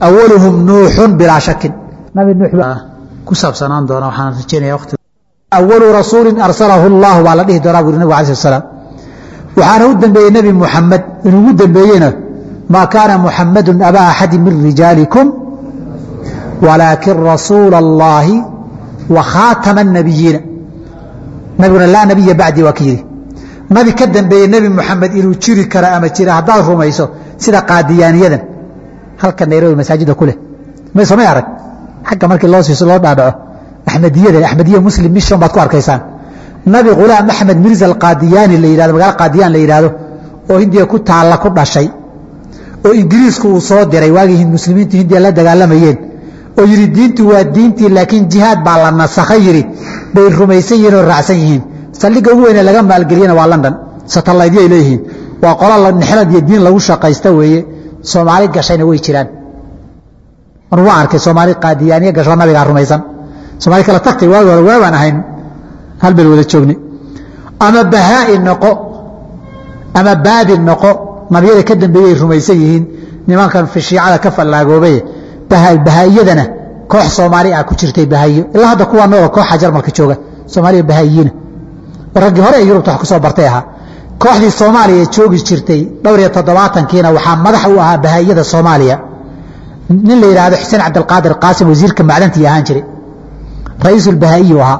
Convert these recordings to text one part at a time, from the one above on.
awaluhum nuuxun bilaa shakin nabi nuux ku saabsanaan doona waxaan rajeynaya waqti awalu rasuulin arsalahu allah baa la dhihi doonaa buri nabig alai slam waxaana u dembeeyey nebi muxamed inugu dembeeyeyna maa kaana muxamadu abaa axadi min rijaalikum walaakin rasuula اllaahi wa khaatama الnabiyiina nabiguna laa nabiya bacdi waa ka yidhi nabi ka dambeeye nebi muxamed inuu jiri karo ama jira haddaad rumayso sida qaadiyaaniyadan halka nairobi masaajida ku leh samay arag xagga markii loo siiso loo dhaadhaco axmediyada axmediya muslim mission baad ku arkaysaan nabi khulaam axmed mirza alqaadiyaani la yidhahdo magaalo qaadiyaan la yidhaahdo oo hindiya ku taalla ku dhashay oo ingiriisku uu soo diray waagii muslimiintu hindiya la dagaalamayeen oo yidhi diintu waa diintii laakiin jihaad baa la nasakha yidhi bay rumaysan yihiin oo raacsan yihiin saldhigga ugu weyne laga maalgeliyana waa london satallaydyaay leeyihiin waa qola nexlad iyo diin lagu shaqaysta weeye soomaali gashayna way jiraan mar waa arkay soomaali qaadiyaaniya gasho nabigaa rumaysan soomaali kala tagtay waagi hore waabaan ahayn hal bel wada joognay ama bahaa'i noqo ama baabi noqo nabiyada ka dambeeyey rumaysan yihiin nimankan shiicada ka fallaagoobay bahaa'iyadana koox soomaali ah ku jirtay bahaa'iyo ilaa hadda kuwa nool kooxa jarmalka jooga soomaaliya bahaa'iyiina raggii hore ee yurubta wax ku soo bartay ahaa kooxdii soomaaliya joogi jirtay dhowr iyo toddobaatankiina waxaa madax u ahaa bahaa'iyada soomaaliya nin la yidhaahdo xuseen cabdilqaadir qaasim wasiirka macdantii ahaan jiray ra-iisulbahaa'iyu ahaa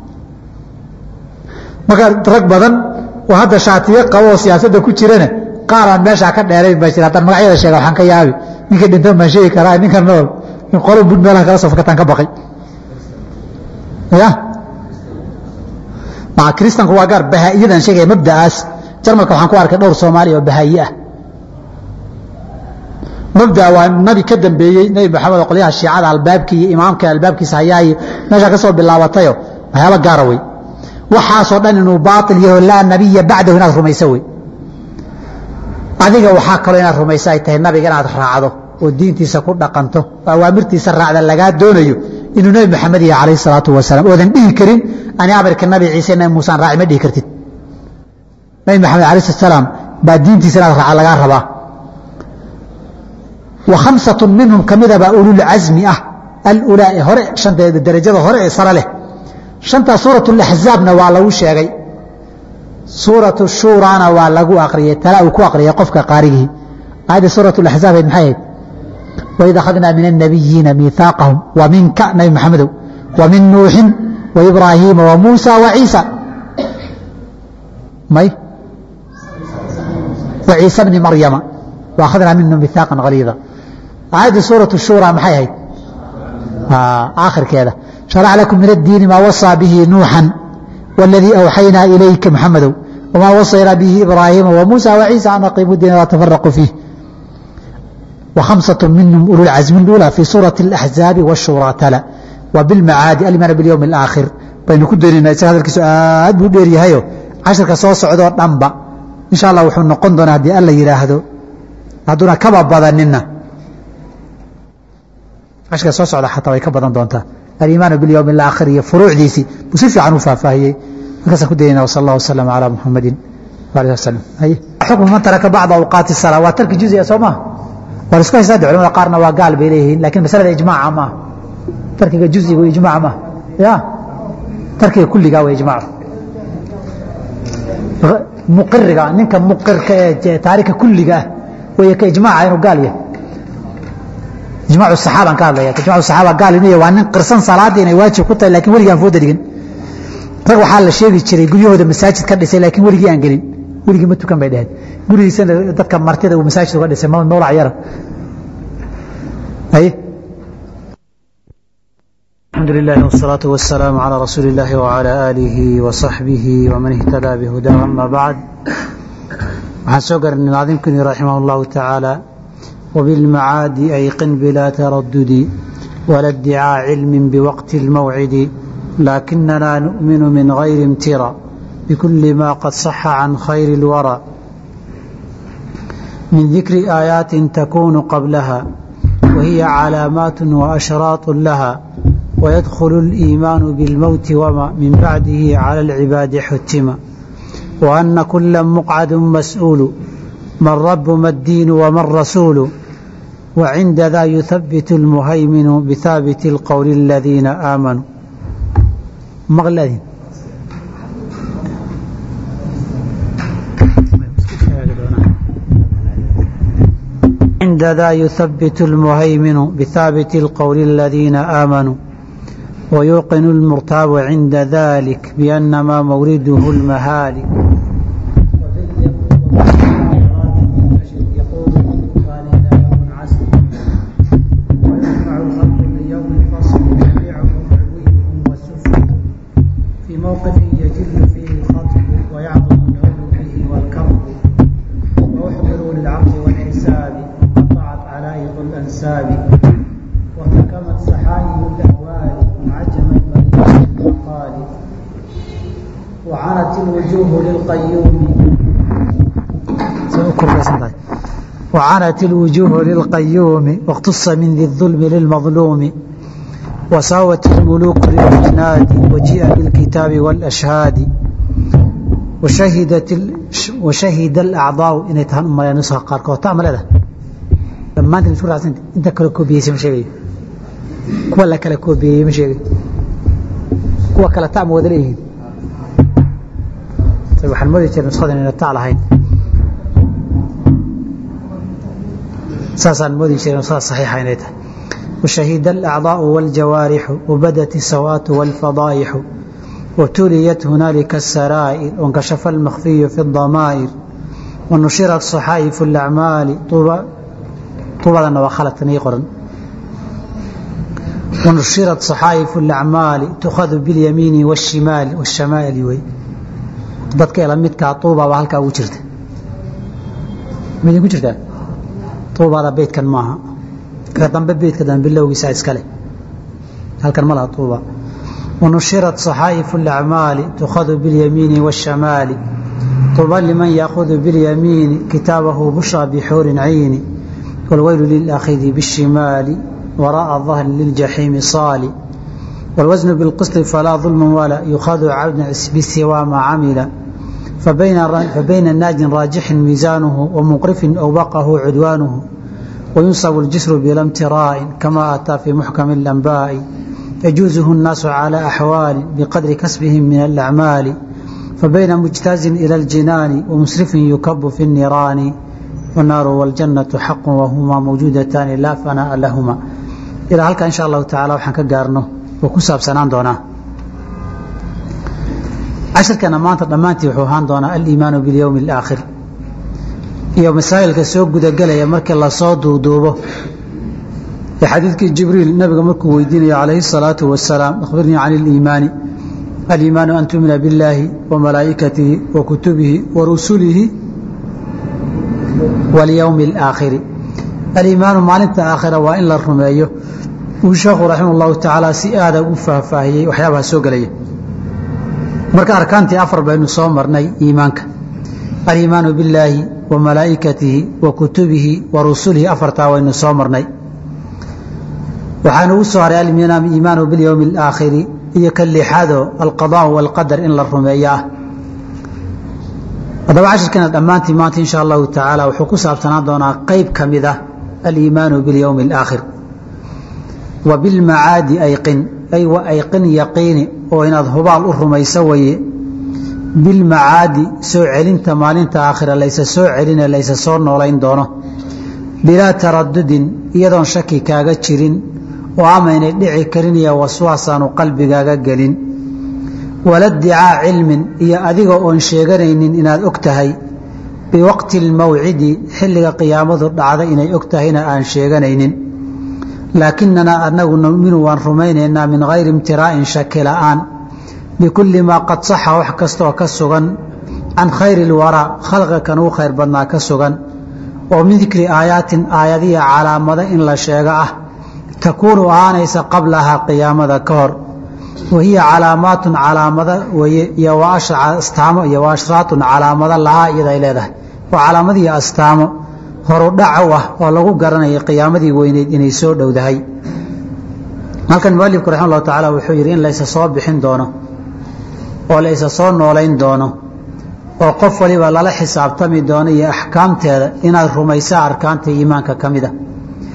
marka rag badan oo hadda shaatiyo qabo oo siyaasadda ku jirana qaar aan meeshaa ka dheerayn baa jira haddaan magacyada sheega waxaan ka yaabi ninka dhintan baan sheegi karaa ninka nool in qolo bud meelaha kala soo fakataan ka baqay ya maa kristanku waa gaar bahaa'iyadan sheegaya mabda'aas jarmalka waxaan ku arkay dhowr soomaaliya oo bahaa'iye ah mabdaa waa nabi ka dambeeyey nebi maxamed oo qolyaha shiicada albaabkii iyo imaamka albaabkiisa hayaayo meeshaa ka soo bilaabatayo waxyaaba gaara wey waxaasoo dhan inuu baail yaho laa nabiya bacdahu inaad rumayso wey adiga waxaa kaloo inaad rumayso ay tahay nabiga inaad raacdo oo diintiisa ku dhaqanto oo awaamirtiisa raacda lagaa doonayo inuu nebi maxamed yahay calayh salaatu wasalaam oodan dhihi karin ani amarka nabi ciise nabi muusaan raaci ma dhihi kartid nabi maxamed alayh salaam baa diintiisa inaad raaca lagaa rabaa wa khamsatu minhum kamidabaa ululcasmi ah alulaa ee hore shanteeda darajada hore ee sare leh shantaa suurat laxzaabna waa lagu sheegay suuratu shuurana waa lagu aqriyey tala uu ku aqriyay qofka qaarigii aayadda suurat laxzaab ayd maxay ahayd waid akhadnaa min annabiyiina miihaaqahum wa minka nabi maxamedow wa min nuuxin wa ibraahiima wa muusa wa ciisa may wa ciisa bni maryama wa akhadnaa minhum miihaaqan haliida aayadda suuratu shuura maxay ahayd aakhirkeeda شhرع لكم من الدين ما وصى به نوحا والذي أوحينا إليك محمد وما وصينا به إبراهيم وموسى وعيسى أن أقيموا الدين ولا تفرقوا فيه وخمسة منهم أولو العزم الأولى في سورة الأحزاب والشورى تلا وبالمعاد الإيمان باليوم الآخر بين كدرنا هذا الكسو آد بودير يهيو عشر كسو سعودو نمبا إن شاء الله وحن نقون دون هدي ألا يراهدو هدونا كبا بدننا عشر كسو سعودو حتى ويكبا دونتا الإيمان باليوم الآخر iyo furuucdiisii buu si fiican u faahfaahiyey markaasaan ku daynaa وصلى الله وسلم على محمد وعليه وسلم هي حكم من ترك بعض أوقات الصلاة waa tarki جزئي soo ma war isku haysaa culimada qaarna waa gaal bay leeyihiin lakin masalada ijmaaca maaha tarkiga juziga ijmaac maaha ya tarkiga kulligaa waa ijmaac muqiriga ninka muqirka ee taarika kulliga ah way ka ijmaaca inuu gaal yahay ijmaacu saxaaban ka hadlaya ijmaacu saxaaba gaal inuu yahay waa nin qirsan salaadii inay waajib ku tahay laakiin weligii aan fooda dhigin rag waxaa la sheegi jiray guryahooda masaajid ka dhisay laakiin weligii aan gelin weligii ma tukan bay dhaheen gurigiisana dadka martida uu masaajid uga dhisay mawlac yara haye الحمد لله والصلاة والسلام على رسول الله وعلى آله وصحبه ومن اهتدى بهداه أما بعد waxaan soo garanay naadimkuni raximah الله تعالى وبالمعاد أيقن بلا تردد ولا ادعاء علم بوقت الموعد لكننا نؤمن من غير امترى بكل ما قد صح عن خير الورى من ذكر آيات تكون قبلها وهي علامات وأشراط لها ويدخل الإيمان بالموت وما من بعده على العباد حتم وأن كل مقعد مسؤول ما الرب ما الدين وما الرسول وعند ذا يثبت المهيمن بثابت القول الذين آمنوا مغلدين عند ذا يثبت المهيمن بثابت القول الذين آمنوا ويوقن المرتاب عند ذلك بأنما مورده المهالك موقف يجل فيه الخطب ويعظم العلو به والكرب وأحضروا للعرض والحساب قطعت علائق الأنساب وتكمت سحائب الأهوال وعجمت مدينة المقال وعنت الوجوه للقيوم وعنت الوجوه للقيوم واقتص من ذي الظلم للمظلوم وساوت الملوك للجناد وجيء بالكتاب والأشهاد وشهدت ال... وشهد الأعضاء إنay tahan u malaya nuska qaarkood ta maleda dhammaantiin isku raacsan inta kala koobiyeysa ma sheegayo kuwa la kala koobiyeyey ma sheegayo kuwa kale ta ma wada leeyihiin waxaan moodi jiray nuskadan inay ta lahayn saasaan moodi jiray nuskada saxiixa inay tahay وشهد الأعضاء والجوارح وبدت السوات والفضائح وتليت هنالك السرائر وانكشف المخفي في الضمائر ونشرت صحائف الأعمال طوبى طوبى وخلت نيقرا ونشرت صحائف الأعمال تؤخذ باليمين والشمال والشمال وي dadka ila midka tuuba waa halka ugu jirta mid ugu jirta tuubada beedkan maaha ka dambe beedka dambe bilowgiisa iskale halkan ma laha tuuba ونشرت صحائف الأعمال تؤخذ باليمين والشمال طوبى لمن يأخذ باليمين كتابه بشرى بحور عين والويل للأخذ بالشمال وراء الظهر للجحيم صال والوزن بالقسط فلا ظلم ولا يؤخذ عبد بسوى ما عمل فبين فبين الناج راجح ميزانه ومقرف أوبقه عدوانه وينصب الجسر بلا امتراء كما أتى في محكم الأنباء يجوزه الناس على أحوال بقدر كسبهم من الأعمال فبين مجتاز إلى الجنان ومسرف يكب في النيران والنار والجنة حق وهما موجودتان لا فناء لهما إلى هلك إن شاء الله تعالى وحن كقارنه وكساب سنان دونا عشر كان مانت دمانتي وحوهان دونا الإيمان باليوم الآخر iyo masaa'ilka soo gudagelaya markii la soo duuduubo xadiidkii jibriil nabiga markuu weydiinayo calayhi الsalaatu wasalaam akhbirnii can اliimaani aliimaanu an tumina biاllaahi wamalaa'ikatihi wa kutubihi wa rusulihi walyowmi اlaakhiri aliimaanu maalinta aakhira waa in la rumeeyo uu sheekhu raximah اllahu tacaala si aada u faahfaahiyey waxyaabaha soo gelaya marka arkaantii afar baynu soo marnay iimaanka aliimaanu billaahi wa malaa'ikatihi wa kutubihi wa rusulihi afartaa waynu soo marnay waxaanu ugu soo haray aliimaanu bilyowmi alaakhiri iyo ka lixaado alqadaa walqadar in la rumeeyo ah haddaba cashirkeena dhammaantii maanta insha allahu tacaala wuxuu ku saabsanaan doonaa qeyb ka mid ah aliimaanu bilyowmi alaakhir wa bilmacaadi ayqin ay wa ayqin yaqiini oo inaad hubaal u rumayso waye bilmacaadi soo celinta maalinta aakhira laysa soo celine laysa soo noolayn doono bilaa taradudin iyadoon shaki kaaga jirin oo amaynay dhici karin iyo waswaasaanu qalbigaaga gelin wala dicaa cilmin iyo adiga oon sheeganaynin inaad og tahay biwaqti almawcidi xilliga qiyaamadu dhacda inay og tahayna aan sheeganaynin laakinanaa anagu numinu waan rumaynaynaa min hayri imtiraa'in shaki la'aan bikulli maa qad saxa wax kastooo ka sugan can khayri lwaraa khalqiga kan ugu khayr badnaa ka sugan oo min dikri aayaatin aayadiya calaamado in la sheego ah takuunu ahaanaysa qablahaa qiyaamada ka hor wa hiya calaamaatun calaamado weye iyo astaamo iyo ashraatun calaamado lahaa iyada ay leedahay waa calaamadiiyo astaamo horudhaca u ah oo lagu garanaya qiyaamadii weyneyd inay soo dhowdahay halkan mualifku raxima allahu tacaala wuxuu yidhi in laysa soo bixin doono oo laysa soo noolayn doono oo qof waliba lala xisaabtami doono iyo axkaamteeda inaad rumaysaa arkaanta iimaanka ka mida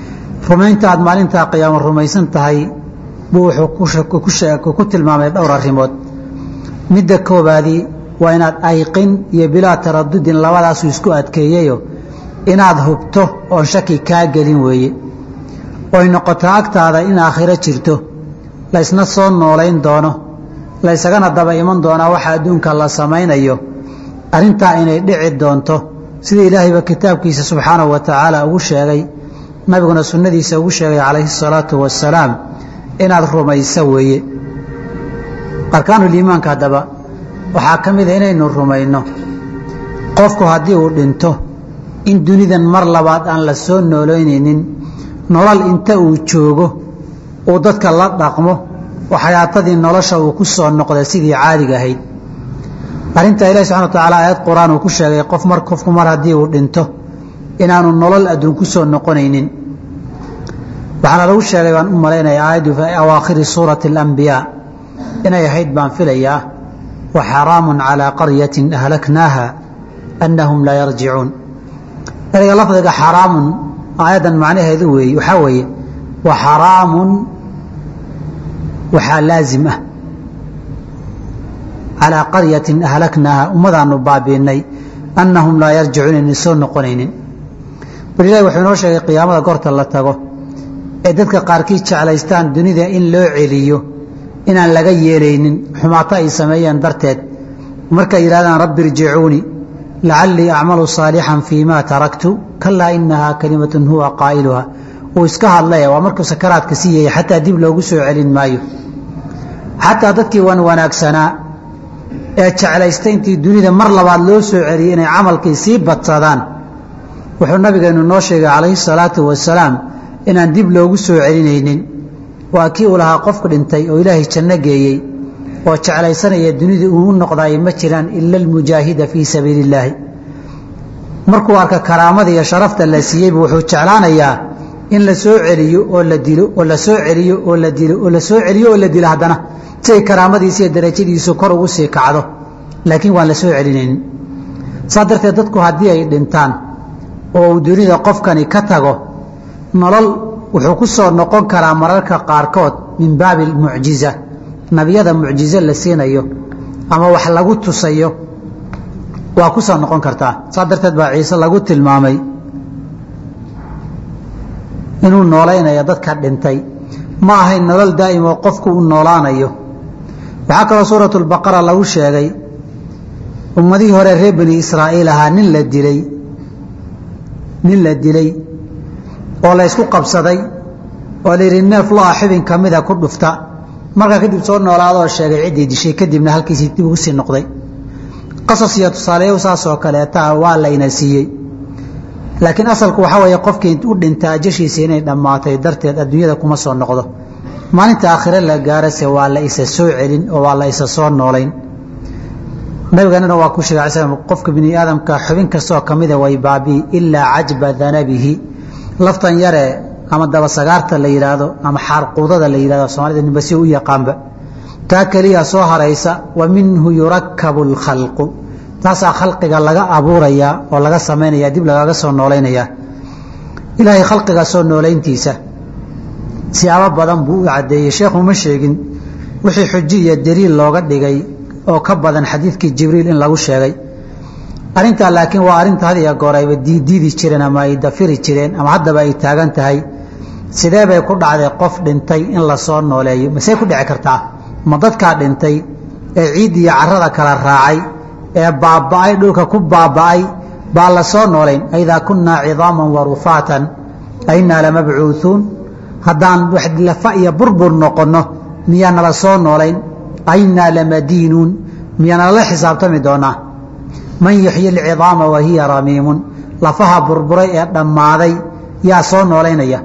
rumaynta aad maalintaa qiyaamo rumaysan tahay buu wuxuu ku tilmaamay dhowr arrimood midda koobaadii waa inaad ayqin iyo bilaa taradudin labadaasuu isku adkeeyayo inaad hubto oon shaki kaa gelin weeye oy noqoto agtaada in aakhiro jirto laysna soo noolayn doono laysagana daba iman doonaa waxa adduunka la samaynayo arrintaa inay dhici doonto sida ilaahayba kitaabkiisa subxaanahu wa tacaala ugu sheegay nabiguna sunnadiisa ugu sheegay calayhi salaatu wasalaam inaad rumayso weeye arkaanuliimaanka haddaba waxaa ka mida inaynu rumayno qofku haddii uu dhinto in dunidan mar labaad aan la soo noolaynaynin nolol inta uu joogo uu dadka la dhaqmo oo xayaatadii nolosha uu ku soo noqday sidii caadiga ahayd arrintaa ilahi subxana wa tacaala aayad qur-aan uu ku sheegay qof mar qofku mar haddii uu dhinto inaanu nolol adduun ku soo noqonaynin waxaana lagu sheegay baan u malaynaya aayaddu fi awaakhiri suurati alambiyaa inay ahayd baan filayaa wa xaraamun calaa qaryatin ahlaknaaha annahum laa yarjicuun ereyga lafdiga xaraamun aayaddan macnaheedu weeye waxaa weeye wa xaraamun waxaa laazim ah calaa qaryatin ahlaknaaha ummadaanu baabiinay annahum laa yarjicuun inay soo noqonaynin bal ilahi wuxuu inoo sheegay qiyaamada goorta la tago ee dadka qaarkii jeclaystaan dunida in loo celiyo inaan laga yeelaynin xumaato ay sameeyeen darteed markay yidhahdaan rabbi irjicuuni lacallii acmalu saalixan fii ma taraktu kalaa inahaa kalimatun huwa qaa'iluha uu iska hadlaya waa markuu sakaraadka siiyaya xataa dib loogu soo celin maayo xataa dadkii wan wanaagsanaa ee jeclaystay intii dunida mar labaad loo soo celiyey inay camalkii sii badsadaan wuxuu nabigeenu noo sheegay calayhi salaatu wasalaam inaan dib loogu soo celinaynin waa kii uu lahaa qofku dhintay oo ilaahay janno geeyey oo jeclaysanaya dunida uu u noqdaay ma jiraan ila almujaahida fii sabiili illaahi markuu arka karaamada iyo sharafta la siiyeybu wuxuu jeclaanayaa in la soo celiyo oo la dilo oo la soo celiyo oo la dilo oo la soo celiyo oo la dilo haddana si ay karaamadiisa iyo darajadiisu kor ugu sii kacdo laakiin waan la soo celinaynin saas darteed dadku haddii ay dhintaan oo uu dunida qofkani ka tago nolol wuxuu ku soo noqon karaa mararka qaarkood min baabi mucjiza nabiyada mucjize la siinayo ama wax lagu tusayo waa ku soo noqon kartaa saas darteed baa ciise lagu tilmaamay inuu noolaynayo dadka dhintay ma ahayn nolol daa'im oo qofku u noolaanayo waxaa kaloo suuratu lbaqara lagu sheegay ummadihii hore reer bani israa'iil ahaa nin la dilay nin la dilay oo la ysku qabsaday oo la yidhi neef lo-a xibin ka mida ku dhufta markaa kadib soo noolaadoo sheegay ciddii dishay kadibna halkiisii dib ugu sii noqday qasas iyo tusaaleeyo saasoo kaleeta waa layna siiyey laakiin asalku waxaa weeye qofkii u dhinta ajashiisa inay dhammaatay darteed adduunyada kuma soo noqdo maalinta aakhire la gaarase waa la isa soo celin oo waa la isa soo noolayn nabiganana waa ku sheegay sl qofka bini aadamka xubin kastaoo ka mida way baabi'i ilaa cajba danabihi laftan yare ama dabasagaarta la yidhaahdo ama xaarquudada la yidhahdo soomaalida ninba si u yaqaanba taa keliya soo haraysa wa minhu yurakabu alkhalqu taasaa khalqiga laga abuurayaa oo laga samaynaya dib lagaga soo noolaynayaa ilaahay khalqiga soo noolayntiisa siyaabo badan buu u caddeeyey sheekhu ma sheegin wixii xuji iyo daliil looga dhigay oo ka badan xadiidkii jibriil in lagu sheegay arrintaa laakiin waa arrinta had iyo goor ayba diidiidi jireen ama ay dafiri jireen ama haddaba ay taagan tahay sidee bay ku dhacday qof dhintay in la soo nooleeyo masey ku dhici kartaa ma dadkaa dhintay ee ciid iyo carada kala raacay ee baaba'ay dhulka ku baaba'ay baa la soo noolayn aidaa kunnaa cidaaman wa rufaatan ainnaa lamabcuuuun haddaan lafa iyo burbur noqonno miyaa nala soo noolayn ainnaa lamadiinuun miyaa nalala xisaabtami doonaa man yuxyi alcidaama wa hiya ramiimun lafaha burburay ee dhammaaday yaa soo noolaynaya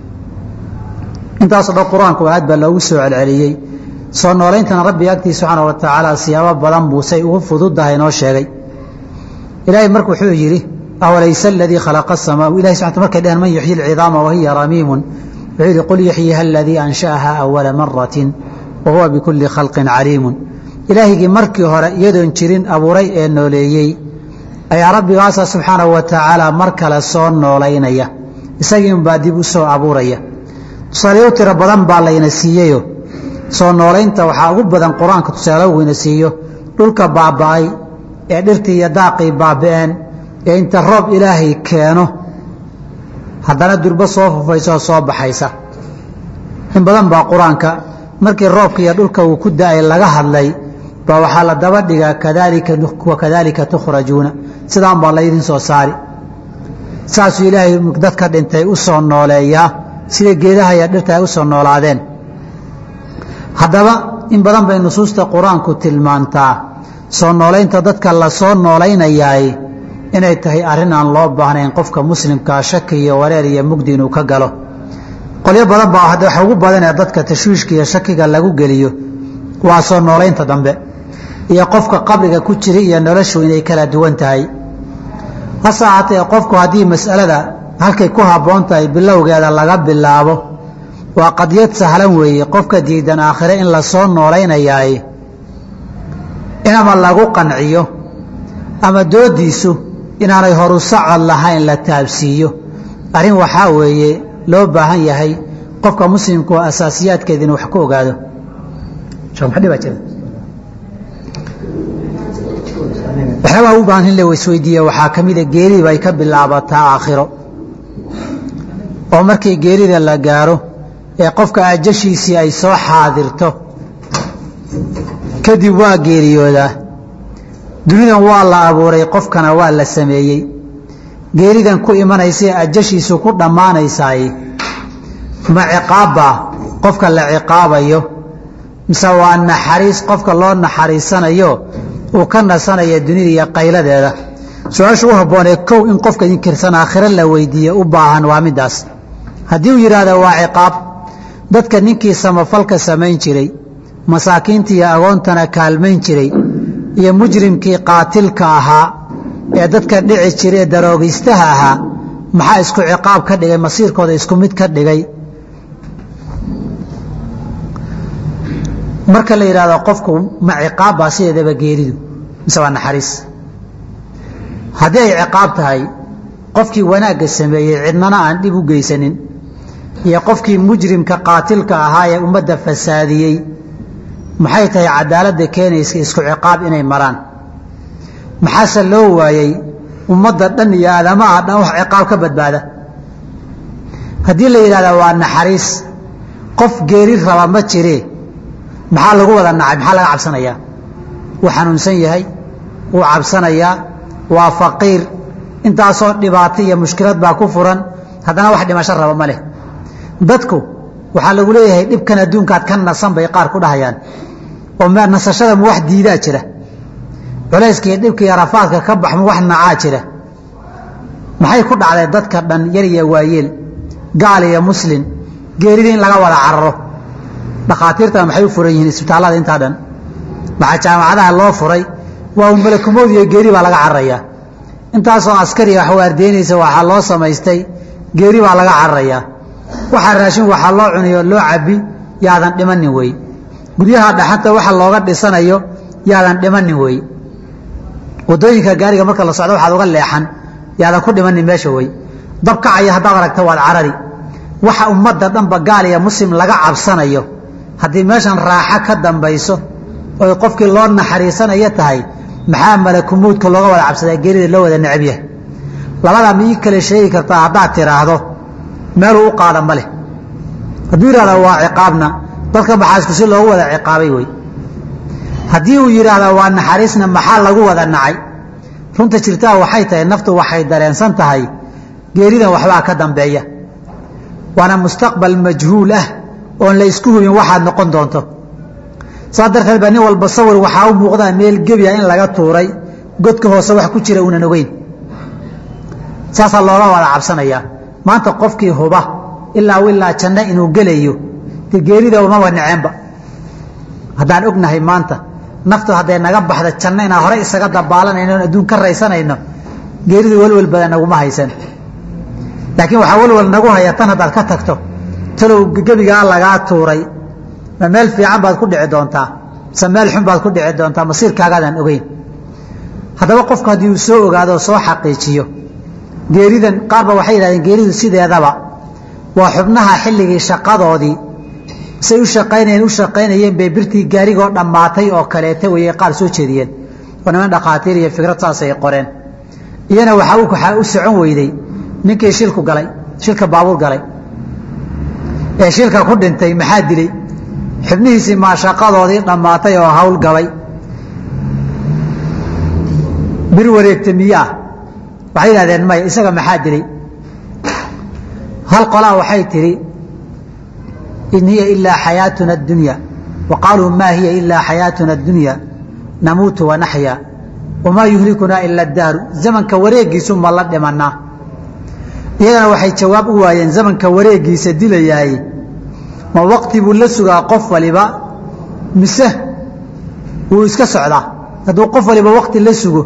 intaasoo dhan qur-aanku aad baa loogu soo celceliyey soo noolayntana rabbiga agtiisa subxaana wa tacaala siyaabo badan buu say ugu fududdahay noo sheegay ilaahay marka wuxuu yidhi awalaysa aladii khalaqa asamaa ilahay subxana markay dheheen man yuxyi alcidaama wa hiya ramiimun wuxuu yidhi qul yuxyiha aladii ansha'aha awala maratin wa huwa bikulli khalqin caliimun ilaahigii markii hore iyadoon jirin abuuray ee nooleeyey ayaa rabbigaasa subxaanahu wa tacaala mar kale soo noolaynaya isagii unbaa dib u soo abuuraya tusaalayo tiro badan baa layna siiyeyo soo noolaynta waxaa ugu badan qur-aanka tusaalo weyna siiyo dhulka baaba'ay ee dhirtii iyo daaqii baaba'een ee inta roob ilaahay keeno haddana durbo soo fufaysa oo soo baxaysa in badan baa qur-aanka markii roobka iyo dhulka uu ku da-ay laga hadlay baa waxaa la daba dhigaa kadalika wakadaalika tukhrajuuna sidaan baa laydin soo saari saasuu ilaahay dadka dhintay u soo nooleeyaa sida geedaha iyo dhirta ay u soo noolaadeen haddaba in badan bay nusuusta qur-aanku tilmaantaa soo noolaynta dadka la soo noolaynayaay inay tahay arrin aan loo baahnayn qofka muslimkaa shaki iyo wareer iyo mugdi inuu ka galo qolyo badan baa waxa ugu badanee dadka tashwiishka iyo shakiga lagu geliyo waa soo noolaynta dambe iyo qofka qabriga ku jira iyo noloshu inay kala duwan tahay hase ahaatee qofku haddii mas'alada halkay ku habboon tahay bilowgeeda laga bilaabo waa qadiyad sahlan weeye qofka diidan aakhire in la soo noolaynayaay in ama lagu qanciyo ama doodiisu inaanay horu socod lahayn la taabsiiyo arrin waxaa weeye loo baahan yahay qofka muslimku oo asaasiyaadkeeda inuu wax ku ogaado waxyaabaa u baahan in la isweydiiye waxaa ka mida geeridiba ay ka bilaabataa aakhiro oo markii geerida la gaaro ee qofka ajashiisii ay soo xaadirto kadib waa geeriyoodaa dunidan waa la abuuray qofkana waa la sameeyey geeridan ku imanaysae ajashiisu ku dhammaanaysaay ma ciqaabbaa qofka la ciqaabayo mise waa naxariis qofka loo naxariisanayo uu ka nasanaya dunida iyo qayladeeda su-aasha u habboonee kow in qofka inkirsan aakhiro la weydiiye u baahan waa midaas haddii uu yidhaahdo waa ciqaab dadka ninkii samafalka samayn jiray masaakiinta iyo agoontana kaalmayn jiray iyo mujrimkii qaatilka ahaa ee dadka dhici jiray ee daroogaystaha ahaa maxaa isku ciqaab ka dhigay masiirkooda isku mid ka dhigay marka la yidhahdo qofku ma ciqaab baa sideedaba geeridu mise waa naxariis haddii ay ciqaab tahay qofkii wanaagga sameeyey cidnana aan dhib u geysanin iyo qofkii mujrimka qaatilka ahaa ee ummadda fasaadiyey maxay tahay cadaaladda keenaysa isku ciqaab inay maraan maxaase loo waayey ummadda dhan iyo aadamaha dhan wax ciqaab ka badbaada haddii la yidhahda waa naxariis qof geeri raba ma jiree maxaa lagu wada nacay maxaa laga cabsanayaa wuu xanuunsan yahay wuu cabsanayaa waa faqiir intaasoo dhibaato iyo mushkilad baa ku furan haddana wax dhimasho raba ma leh dadku waxaa lagu leeyahay dhibkan adduunkaad ka nasan bay qaar ku dhahayaan oo nasashada ma wax diidaa jira culayska iyo dhibka iyo rafaadka ka bax ma wax nacaa jira maxay ku dhacday dadka dhan yar iyo waayeel gaal iyo muslim geeridii in laga wada cararo dhakhaatiirta maxay u furan yihiin isbitaallada intaa dhan maxaa jaamacadaha loo furay waa un malakumood iyo geeri baa laga cararayaa intaasoo askariya wax waardeynaysa waxaa loo samaystay geeri baa laga cararayaa waxaa raashin waxaa loo cuniyo loo cabi yaadan dhimanin wey guryaha dhaxanta waxa looga dhisanayo yaadan dhimanin wey wadooyinka gaariga marka la socdo waxaad uga leexan yaadan ku dhimanin meesha wey dabkacaya haddaad aragta waad carari waxa ummadda dhanba gaal iyo muslim laga cabsanayo haddii meeshan raaxo ka dambayso oy qofkii loo naxariisanayo tahay maxaa malakumuudka looga wada cabsadaa geerida loo wada necab yahay labadaa ma ii kale sheegi kartaa haddaad tiraahdo meeluu u qaada ma leh hadduu yidhahda waa ciqaabna dadka maxaasku si loogu wada ciqaabay wey haddii uu yidhaahda waa naxariisna maxaa lagu wada nacay runta jirtaa waxay tahay naftu waxay dareensan tahay geeridan waxbaa ka dambeeya waana mustaqbal majhuul ah oon la isku hubin waxaad noqon doonto saas darteed baa nin walba sawir waxaa u muuqdaa meel gebiya in laga tuuray godka hoose wax ku jira uunan ogeyn saasaa looga wada cabsanayaa maanta qofkii huba ilaa ilaa janno inuu gelayo dee geerida umaba neceenba haddaan ognahay maanta naftu hadday naga baxda janno inaan hore isaga dabaalanayno on adduun ka raysanayno geeridu welwel badan naguma haysan laakiin waxaa welwel nagu haya tan haddaad ka tagto talow gebigaa lagaa tuuray ma meel fiican baad ku dhici doontaa mise meel xun baad ku dhici doontaa masiirkaagaadaan ogeyn haddaba qofku haddii uu soo ogaado oo soo xaqiijiyo geeridan qaarba waxay yidhahdeen geeridu sideedaba waa xubnaha xilligii shaqadoodii say u shaqaynayeen u shaqaynayeen bay birtii gaarigoo dhammaatay oo kaleeta wayay qaar soo jeediyeen oo niman dhakhaatiir iyo fikrad saasay qoreen iyana waxaa waxaa u socon weyday ninkii shilku galay shilka baabuur galay ee shilka ku dhintay maxaa dilay xubnihiisii maa shaqadoodii dhammaatay oo hawl gabay bir wareegta miyaa waxay yidhahdeen maya isaga maxaa dilay hal qolaa waxay tidhi in hiya ilaa xayaatuna اdunya wa qaaluu ma hiya ilaa xayaatuna اdunya namuutu wanaxya wamaa yuhlikunaa ila اdahru zamanka wareegiisu ma la dhimanaa iyagana waxay jawaab u waayeen zamanka wareegiisa dilayaay ma waqti buu la sugaa qof waliba mise wuu iska socdaa hadduu qof waliba waqti la sugo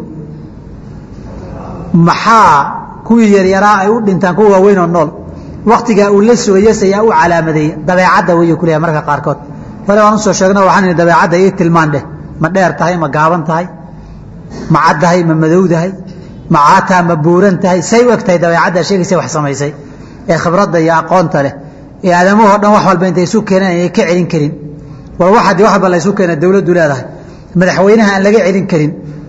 maxaa kuwii yaryaraa ay u dhintaan kuwa waaweynoo nool waktigaa uu la sugayes ayaa u calaamadeeyey dabeecadda wey kuleeyahay marka qaarkood hore waan usoo sheegno waxaan ihi dabeecadda ii tilmaan dheh ma dheer tahay ma gaaban tahay ma caddahay ma madowdahay ma caataa ma buuran tahay say u eg tahay dabeecadda sheegaysa wax samaysay ee khibradda iyo aqoonta leh ee aadamahoo dhan wax walba intay isu keeneen ayay ka celin karin war waxaad wax walba la ysu keena dawladdu leedahay madaxweynaha aan laga celin karin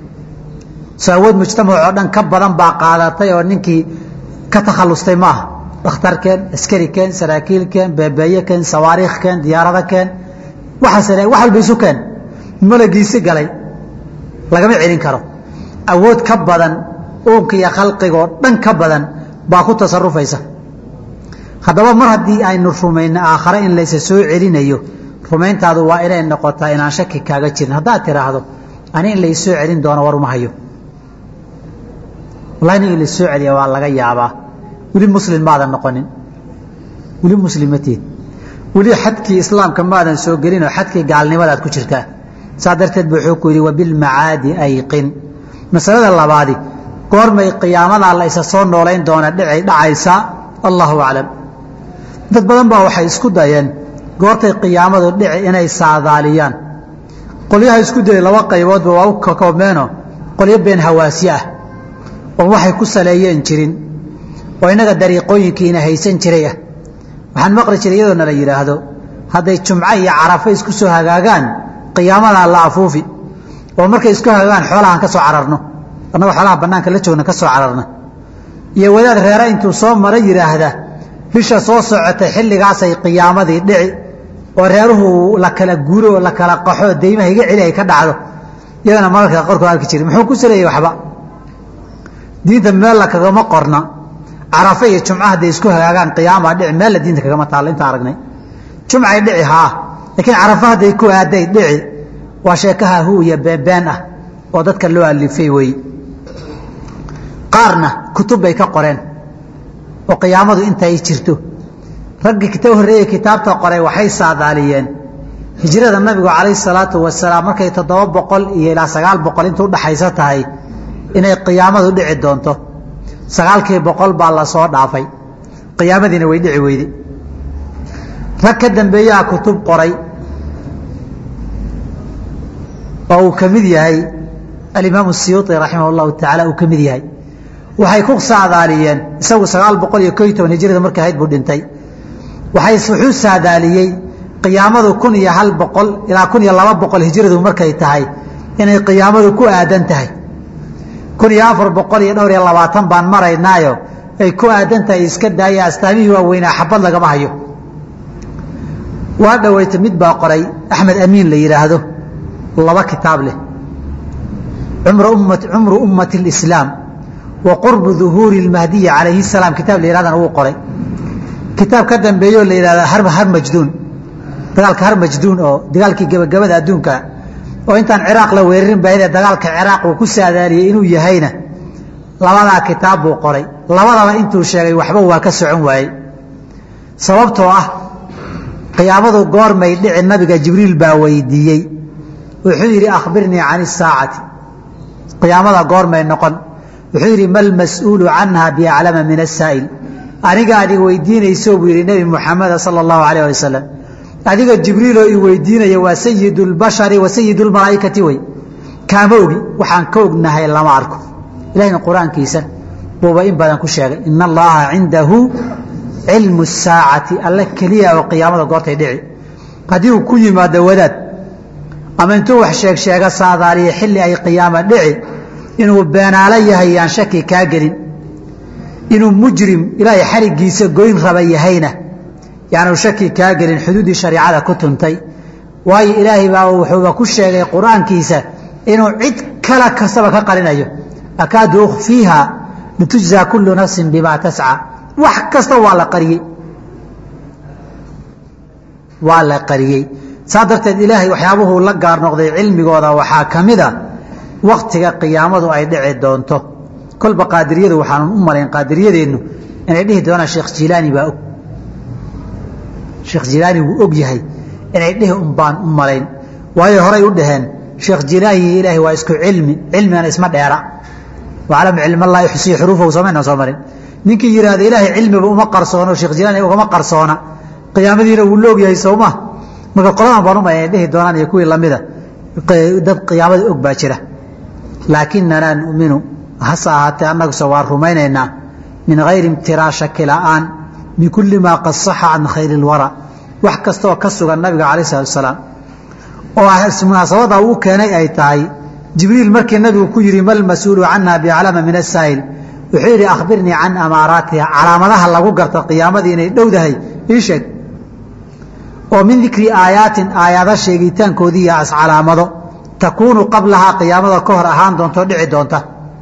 so awood mujtamac oo dhan ka badan baa qaadatay oo ninkii ka takhallustay ma aha dhakhtar keen askari keen saraakiil keen beebeeye keen sawaariikh keen diyaarado keen waxaas wax walba isu keen malagiisi galay lagama celin karo awood ka badan uunka iyo khalqigoo dhan ka badan baa ku tasarufaysa haddaba mar haddii aynu rumayno aakhare in laysa soo celinayo rumayntaadu waa inay noqotaa inaan shaki kaaga jirin haddaad tiraahdo ani in laysoo celin doono war uma hayo wallahi in laysoo celiya waa laga yaabaa weli muslim maadan noqonin weli muslimatiid weli xadkii islaamka maadan soo gelinoo xadkii gaalnimadaad ku jirtaa saa darteed bu wuxuu ku yidhi wabilmacaadi ayqin masalada labaadi goormay qiyaamadaa la isa soo noolayn doona dhicay dhacaysaa allahu aclam dad badan baa waxay isku dayeen goortay qiyaamadu dhici inay saadaaliyaan qolyaha isku dayay laba qayboodba waa u kakoobmeeno qolyo been hawaasi ah oo waxay ku saleeyeen jirin oo innaga dariiqooyinkiina haysan jiray ah waxaan maqli jiray iyadoo nala yidhaahdo hadday jumco iyo carafo isku soo hagaagaan qiyaamadan la afuufi oo markay isku hagaagaan xoolahaan ka soo cararno annagoo xoolaha bannaanka la joogna ka soo cararna iyo wadaad reere intuu soo mara yidhaahda bisha soo socotay xilligaasay qiyaamadii dhici oo reeruhu la kala guuro oo la kala qaxo deymaha iga celi ay ka dhacdo iyadana mararka qorkoo arki jiri muxuu ku saleeyey waxba diinta meel la kagama qorna carafe iyo jumca hadday isku hagaagaan qiyaamaa dhici meel la diinta kagama taallo inta aragnay jumcay dhici haa laakiin carafa hadday ku aaday dhici waa sheekaha hu iyo beenbeen ah oo dadka loo alifay weeye qaarna kutub bay ka qoreen oo qiyaamadu intay jirto raggii kita horreeyey kitaabta qoray waxay saadaaliyeen hijrada nabigu calayhi salaatu wasalaam markay toddoba boqol iyo ilaa sagaal boqol inta udhaxayso tahay inay qiyaamadu dhici doonto sagaalkii boqol baa la soo dhaafay qiyaamadiina way dhici weyday rag ka dambeeyaha kutub qoray oo uu ka mid yahay alimaamu siyuuطi raximah اllahu tacaala uu ka mid yahay waxay ku saadaaliyeen isagu sagaal boqol iyo ko iyo toban hijrada markay ahayd buu dhintay waxay wuxuu saadaaliyey qiyaamadu kun iyo hal boqol ilaa kun iyo laba boqol hijradu markay tahay inay qiyaamadu ku aadan tahay kun iyo afar boqol iyo dhowr iyo labaatan baan maraynaayo ay ku aadan tahay iska daaya astaamihii waaweynaa xabad lagama hayo waa dhoweyta mid baa qoray axmed amiin la yidhaahdo laba kitaab leh cumru ummati اlislaam wa qurbu duhuuri اlmahdiyi calayhi salaam kitaab la yidhahdana wuu qoray kitaab ka dambeeyoo la yidhahda har majduun dagaalka har majduun oo dagaalkii gebagabada adduunka oo intaan ciraaq la weerarin baahidee dagaalka ciraaq uu ku saadaaliyey inuu yahayna labadaa kitaab buu qoray labadaba intuu sheegay waxba waa ka socon waayey sababtoo ah qiyaamadu goormay dhici nabiga jibriil baa weydiiyey wuxuu yidhi akhbirnii can isaacati qiyaamada goormay noqon wuxuu yidhi ma lmas'uulu canha biaclama min asaa'il aniga adig weydiinayso buu yidhi nebi muxameda sala allahu alayh ali wasalam adiga jibriiloo i weydiinaya waa sayid اlbashari wa sayid اlmalaa'ikati wey kaama ogi waxaan ka ognahay lama arko ilahina qur-aankiisa buuba in badan ku sheegay ina allaha cindahu cilmu saacati alle keliya oo qiyaamada goortay dhici haddii uu ku yimaado wadaad ama intuu wax sheeg sheega saadaaliya xilli ay qiyaama dhici inuu beenaalo yahay yaan shaki kaa gelin inuu mujrim ilaahay xarigiisa goyn raba yahayna yaanu shaki kaa gelin xuduuddii shareicada ku tuntay waayo ilaahay baa wuxuuba ku sheegay qur-aankiisa inuu cid kala kastaba ka qarinayo akaadu ukhfiiha litujzaa kullu nafsin bimaa tasca wax kasta waa la qariyey waa la qariyey saa darteed ilaahay waxyaabuhuu la gaar noqday cilmigooda waxaa ka mid a waktiga qiyaamadu ay dhici doonto kolba qaadiriyadu waxaanu u malayn qaadiriyadeennu inay dhihi doonaan sheekh jilaani baa og sheekh jilaani wuu og yahay inay dhihi un baan u malayn waayo horay u dhaheen sheekh jilaani iyo ilaahay waa isku cilmi cilmigana isma dheera waclam cilmallah yuxsii xuruufahu somayna soo marin ninkii yidhaahda ilaahay cilmiba uma qarsoono sheekh jilaani ugama qarsoona qiyaamadiina wuu la og yahay sowma marka qoladan baan u malayn inay dhihi doonaan iyo kuwii lamida dad qiyaamada og baa jira laakinanaa numinu hase ahaatee annaguse waa rumaynaynaa min hayri imtiraa shaki la'aan bikulli maa qad saxa can khayri اlwara wax kastaoo ka sugan nabiga calayh salatu asalaam oo munaasabada uu keenay ay tahay jibriil markii nabigu ku yidhi mal mas-uulu canha biaclama min asaa'il wuxuu yidhi akhbirnii can amaaraatiha calaamadaha lagu garta qiyaamadii inay dhowdahay ii sheeg oo min dikri aayaatin aayaado sheegitaankoodii iyo as calaamado takuunu qablahaa qiyaamada ka hor ahaan doonto dhici doonta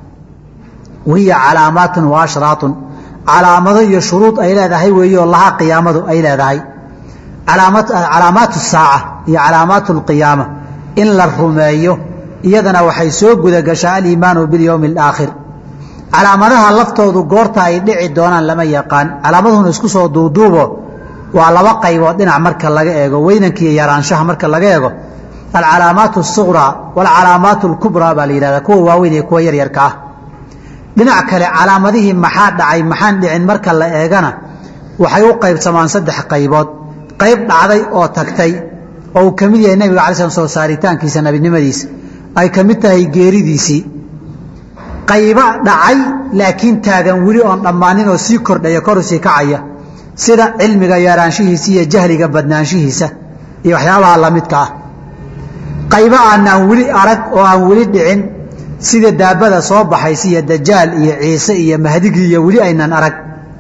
wahiya calaamaatun wa ashraatun calaamado iyo shuruud ay leedahay weeyo lahaa qiyaamadu ay leedahay calaamaatu saaca iyo calaamaatu lqiyaama in la rumeeyo iyadana waxay soo gudagashaa aliimaanu bilyowmi alaakhir calaamadaha laftoodu goorta ay dhici doonaan lama yaqaan calaamaduhuna isku soo duuduubo waa laba qaybood dhinac marka laga eego weynankiiyo yaraanshaha marka laga eego alcalaamaat الsuqraa wاlcalaamaat اlkubraa baa la yihahda kuwa waaweyn iyo kuwa yaryarka ah dhinac kale calaamadihii maxaa dhacay maxaan dhicin marka la eegana waxay u qaybsamaan saddex qaybood qayb dhacday oo tagtay oo uu ka mid yahay nebiga alay slam soo saaritaankiisa nebinimadiisa ay ka mid tahay geeridiisii qayba dhacay laakiin taagan weli oon dhammaanin oo sii kordhaya koru sii kacaya sida cilmiga yaraanshihiisa iyo jahliga badnaanshihiisa iyo waxyaabaha lamidka ah qaybo aanaan weli arag oo aan weli dhicin sida daabada soo baxaysa iyo dajaal iyo ciise iyo mahdigii iyo weli aynaan arag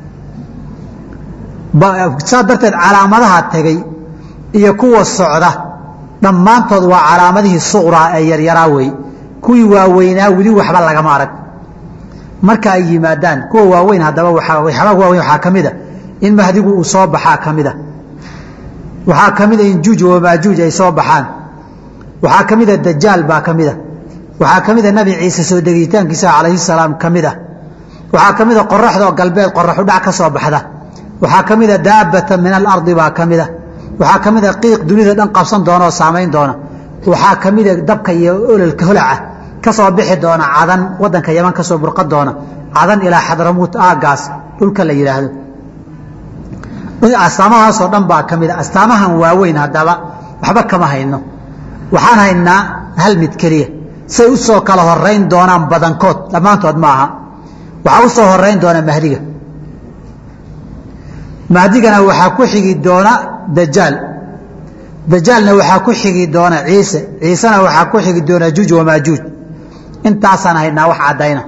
saa darteed calaamadaha tegey iyo kuwa socda dhammaantood waa calaamadihii suqraa ee yaryaraa wey kuwii waaweynaa weli waxba lagama arag marka ay yimaadaan kuwa waaweyn haddaba waxyaabaa waaweyn waxaa ka mida in mahdigu uu soo baxaa ka mida waxaa ka mida in juuj wamaajuuj ay soo baxaan waxaa ka mida dajaal baa ka mida waxaa ka mida nabi ciise soo degitaankiisa calayhi salaam ka mida waxaa ka mida qoraxdoo galbeed qoraxu dhac ka soo baxda waxaa ka mida daabata min alardi baa ka mida waxaa ka mida qiiq dunida dhan qabsan doona oo saamayn doona waxaa ka mida dabka iyo ololka holaca ka soo bixi doona cadan wadanka yaman ka soo burqan doona cadan ilaa xadramuut aagaas dhulka la yidhaahdo astaamahaasoo dhan baa ka mida astaamahan waaweyn haddaba waxba kama hayno waxaan haynaa hal mid keliya say u soo kala horayn doonaan badankood dhammaantood ma aha waxaa u soo horayn doona mahdiga mahdigana waxaa ku xigi doona dajaal dajaalna waxaa ku xigi doona ciise ciisena waxaa ku xigi doona juuj wamaajuuj intaasaan haynaa wax caddayna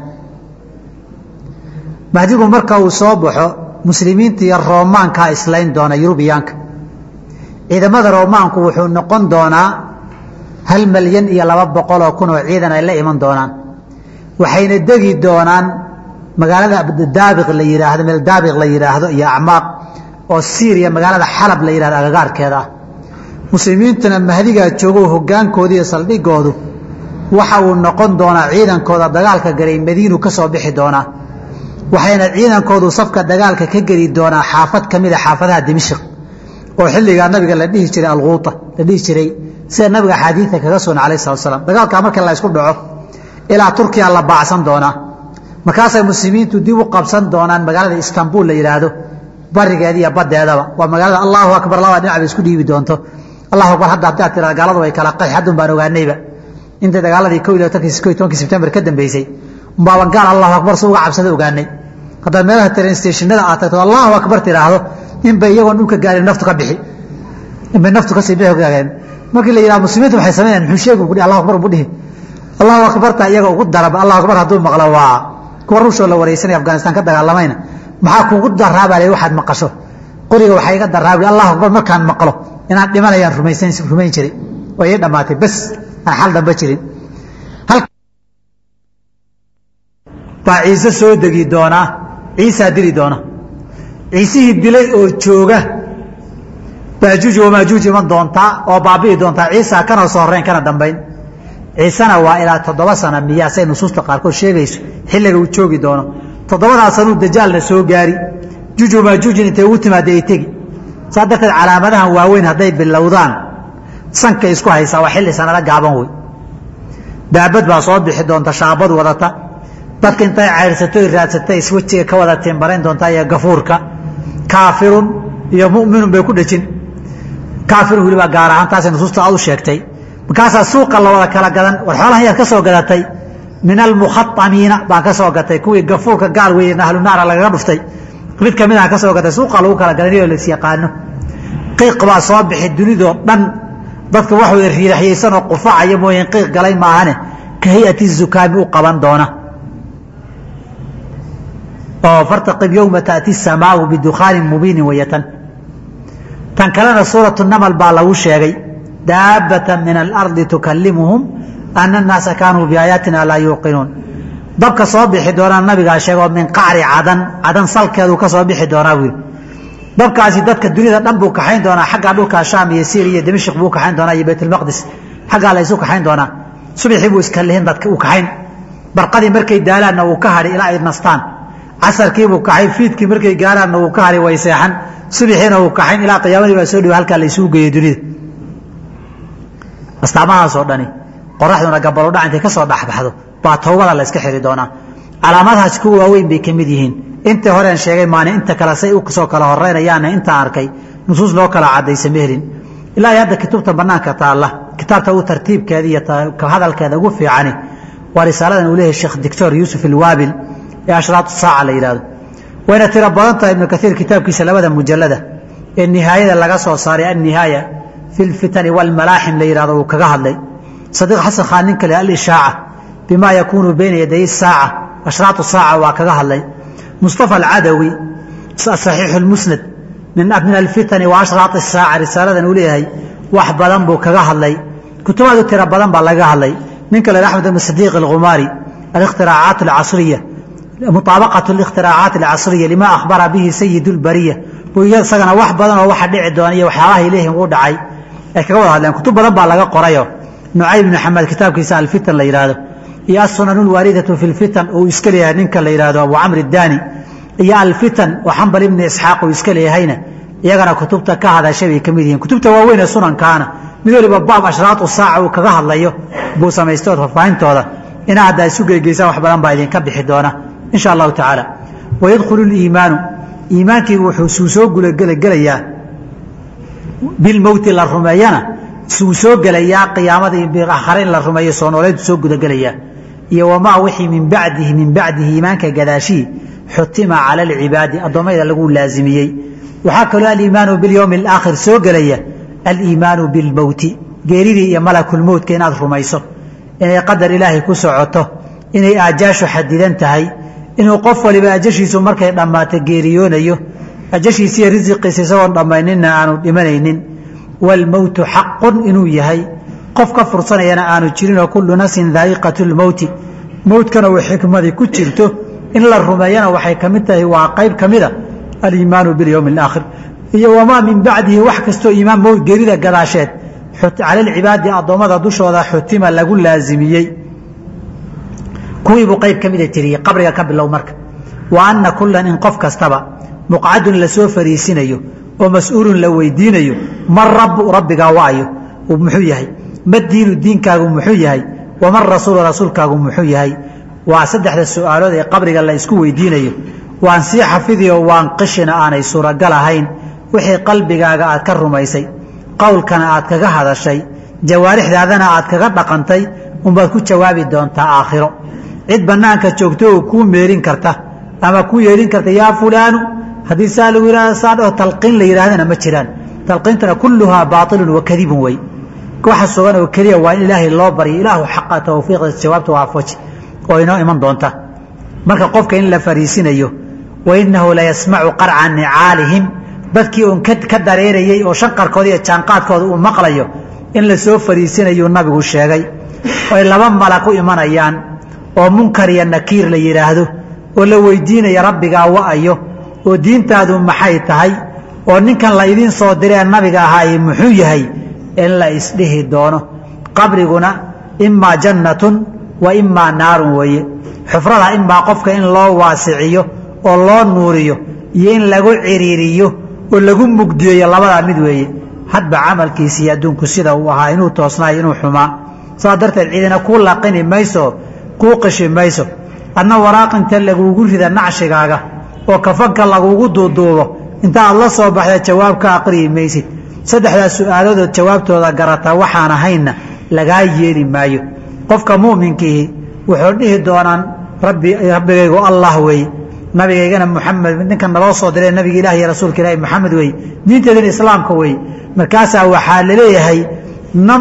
mahdigu marka uu soo baxo muslimiinta iyo roomaankaa islayn doona yurubiyaanka ciidamada roomaanku wuxuu noqon doonaa hal malyan iyo laba boqol oo kun oo ciidan ay la iman doonaan waxayna degi doonaan magaalada daabiq la yidhaahdo meel daabiq la yidhaahdo iyo acmaaq oo siiriya magaalada xalab la yidhahdo agagaarkeeda ah muslimiintuna mahdigaa joogo hogaankooda iyo saldhigoodu waxa uu noqon doonaa ciidankooda dagaalka galay madiinu ka soo bixi doonaa waxayna ciidankoodu safka dagaalka ka geli doonaa xaafad ka mida xaafadaha dimishq oo xilligaa nabiga la dhihi jiray alquuta la dhihi jiray sida nabiga axaadiidka kaga sugan alayh salat slam dagaalkaa marka la ysku dhaco ilaa turkiya la baacsan doonaa markaasay muslimiintu dib u qabsan doonaan magaalada istanbul la yidhaahdo barigeeda iyo badeedaba waa magaalada allahu akbar labaa dhinac bay isku dhiibi doonto allahu akbar hadda haddaad tiraa gaaladu way kala qax haddun baan ogaanayba inta dagaaladii ko iyo tobankii ko iyo tobankii sebtembar ka dambeysay umbaaban gaal allahu akbar su uga cabsada ogaanay haddaad meelaha train stationada aad tagto allahu akbar tidhaahdo inbay iyagoon dhulka gaarin naftu ka bixi inbay naftu kasii bixi gaageen markii la yidhaha muslimiintu waxay sameynayaan muxuu sheegu ku allahu akbar bu dhihi allahu akbarta iyaga ugu daraba allahu akbar hadduu maqlo waa kuwa ruushoo la wareysanaya afghanistan ka dagaalamayna maxaa kuugu daraabale waxaad maqasho qoriga waxaa iga daraabi allahu akbar markaan maqlo inaan dhimanayaan rumaysan rumayn jiray oo ii dhammaatay bes aan xal damba jirin baa ciise soo degi doonaa ciisaa dili doona ciisihii dilay oo jooga baajuuj wamaajuuj iman doontaa oo baabi'i doontaa ciisa kana soo horeyn kana dambayn ciisena waa ilaa toddoba sana miyaa say nusuusta qaarkood sheegayso xilliga uu joogi doono toddobadaa sanuu dajaalna soo gaari juuj wamaajuujin intay ugu timaada ay tegi saa darteed calaamadahan waaweyn hadday bilowdaan sankay isku haysaa waa xilli sanado gaaban wey daabad baa soo bixi doonta shaabad wadata dadka intay caydhsato raadsatay iswejiga ka wada timbarayn doontaa iyo gafuurka kaafirun iyo muminun bay ku dhejin kaafirun welibaa gaar ahaan taasay nusuusta aad u sheegtay markaasaa suuqa la wada kala gadan war xoolahan yaad ka soo gadatay min almukhaamiina baan ka soo gatay kuwii gafuurka gaal weeye ahlunaara lagaga dhuftay mid kamid aan ka soo gatay suuqa lagu kala gadaniyoo lais yaqaano qiiq baa soo bixi dunidoo dhan dadka wax wada riiraxyaysanoo qufacaya mooyeen qiiq galay maahane ka hayati zukaami u qaban doona oo fartaqib yowma taati samaau bidukhaanin mubiinin wayatan tan kalena suuratu namal baa lagu sheegay daabata min alardi tukalimuhum ana annaasa kaanuu biaayaatina laa yuuqinuun dabka soo bixi doonaa nabigaa sheegoo min qacri cadan cadan salkeedu ka soo bixi doonaa buu yidhi dabkaasi dadka dunida dhan buu kaxayn doonaa xaggaa dhulkaa shaam iyo syria iyo dimashq buu kaxayn doonaa iyo baytulmaqdis xaggaa la isu kaxayn doonaa subaxii buu iska lihin dadka uu kaxayn barqadii markay daalaanna uu ka hadhi ilaa ay nastaan casarkiibuu kaxayn fiidkii markay gaaraanna uu ka hadhi way seexan subaxiina uu kaxayn ilaa qiyaamadii baa soo dhiwa halkaa la isugu geeyey dunida astaamahaasoo dhani qoraxduna gabalodhac intay ka soo dhexbaxdo baa towbada la iska xiri doonaa calaamadahaas kuwa waaweyn bay ka mid yihiin intii horeen sheegay maani inta kale say usoo kala horeynayaana intaa arkay nusuus loo kala cadaysa mehelin ilaa iyo hadda kutubta banaanka taalla kitaabta u tartiibkeeda iyo hadalkeeda ugu fiicani waa risaaladan uu leeyahay sheekh doctor yuusuf ilwaabil ee ashraat saaca la yidhahdo wayna tiro badan tahay ibnu kaiir kitaabkiisa labada mujalada ee nihaayada laga soo saaray annihaaya fi lfitani walmalaaxim la yidhahdo uu kaga hadlay sadiiq xasan khaan nin kale alishaaca bima yakuunu bayna yaday saaca ashraatu saaca waa kaga hadlay mustafa alcadawi saxiixu lmusnad min alfitani wa ashraat saaca risaaladan uu leeyahay wax badan buu kaga hadlay kutubaadu tiro badan baa laga hadlay ninka le axmed ibn sadiiq alghumaari alikhtiraacaat alcasriya muطaabaqaة ااkhtiraacaat اlcasriya lima akhbara bihi sayid اlbariya buu isagana wax badan oo waxa dhici doona iyo waxyaabaha ilaahi uu dhacay ay kaga wada hadleen kutub badan baa laga qorayo nucayb ibn xamed kitaabkiisa alfitan la yidhaahdo iyo asunan اlwaaridatu fi اlfitan uu iska leeyahay ninka la yidhahdo abu camr اdaani iyo alfitan oo xambal ibni isxaaq uu iska leeyahayna iyagana kutubta ka hadashay bay ka mid yihiin kutubta waaweyn ee sunankaana mid waliba baab ashraatu saaca uu kaga hadlayo buu samaystood faahfaahintooda inaa haddaa isu geegeysaan wax badan baa idinka bixi doona insha allahu tacaala wayadkhulu liimaanu iimaankiigu wuxuu suu soo gulagelayaa bilmowti la rumeeyana suu soo gelayaa qiyaamada akhare in la rumeeyo soo nooleyntu soo gudagelayaa iyo wamaa wixii min bacdihi min bacdihi iimaanka gadaashii xutima cala alcibaadi addoommayda lagu laazimiyey waxaa kaloo aliimaanu bilyowmi alaakhir soo gelaya aliimaanu bilmowti geeridii iyo malakulmowtka inaad rumayso inay qadar ilaahay ku socoto inay aajaashu xadidan tahay inuu qof waliba ajashiisu markay dhammaato geeriyoonayo ajashiisiiyo risiqiisa isagoon dhammayninna aanu dhimanaynin waalmowtu xaqun inuu yahay qof ka fursanayana aanu jirinoo kullu nafsin daa'iqatu lmowti mowtkana way xikmadii ku jirto in la rumeeyana waxay ka mid tahay waa qayb ka mida aliimaanu bilyowmi alaakhir iyo wamaa min bacdihi wax kastoo iimaan mowt geerida gadaasheed cala alcibaadi addoommada dushooda xutima lagu laazimiyey kuwiibuu qayb ka mida tiriyey qabriga ka bilow marka wa anna kullan in qof kastaba muqcadun lasoo fariisinayo oo mas-uulun la weydiinayo man rabbu rabbigaa waayo muxuu yahay ma diinu diinkaagu muxuu yahay waman rasuulu rasuulkaagu muxuu yahay waa saddexda su'aalood ee qabriga la isku weydiinayo waan sii xafidiyo waan qishina aanay suuragal ahayn wixii qalbigaaga aad ka rumaysay qowlkana aad kaga hadashay jawaarixdaadana aad kaga dhaqantay unbaad ku jawaabi doontaa aakhiro cid bannaanka joogto oo kuu meerin karta ama ku yeelin karta yaa fulaanu haddii saa lagu yihahdo saa dhao talqiin la yidhahdana ma jiraan talqiintana kulluhaa baailun wa kadibun wey waxa sugan oo keliya waa in ilaahay loo baryo ilaahu xaqa tawfiiqda jawaabta waafaji oo inoo iman doonta marka qofka in la fariisinayo wa inahu la yasmacu qarca nicaalihim dadkii uun ka dareerayey oo shanqarkooda iyo jaanqaadkooda uu maqlayo in la soo fariisinayuu nabigu sheegay oy laba malak u imanayaan oo munkar iyo nakiir la yidhaahdo oo la weydiinaya rabbigaa wa'ayo oo diintaadu maxay tahay oo ninkan la idiin soo diree nabiga ahaaye muxuu yahay in la isdhihi doono qabriguna imaa jannatun wa imaa naarun weeye xufrada imaa qofka in loo waasiciyo oo loo nuuriyo iyo in lagu ciriiriyo oo lagu mugdiyeeyo labadaa mid weeye hadba camalkiisii adduunku sida uu ahaa inuu toosnaayo inuu xumaa saas darteed ciidina kuu laqini mayso kuu qishi mayso adna waraaqinta lagugu rida nacshigaaga oo kafanka lagugu duuduubo inta aad la soo baxda jawaab ka aqriyi maysid saddexdaas su-aaladood jawaabtooda garataa waxaan ahaynna lagaa yeeli maayo qofka mu'minkiihi wuxuu dhihi doonaan rabbi rabbigaygu allah weeye nabigaygana muxamed ninkan naloo soo diree nabiga ilahi iyo rasuulka ilaahi maxamed weeye diinteedana islaamka weeye markaasaa waxaa laleeyahay nam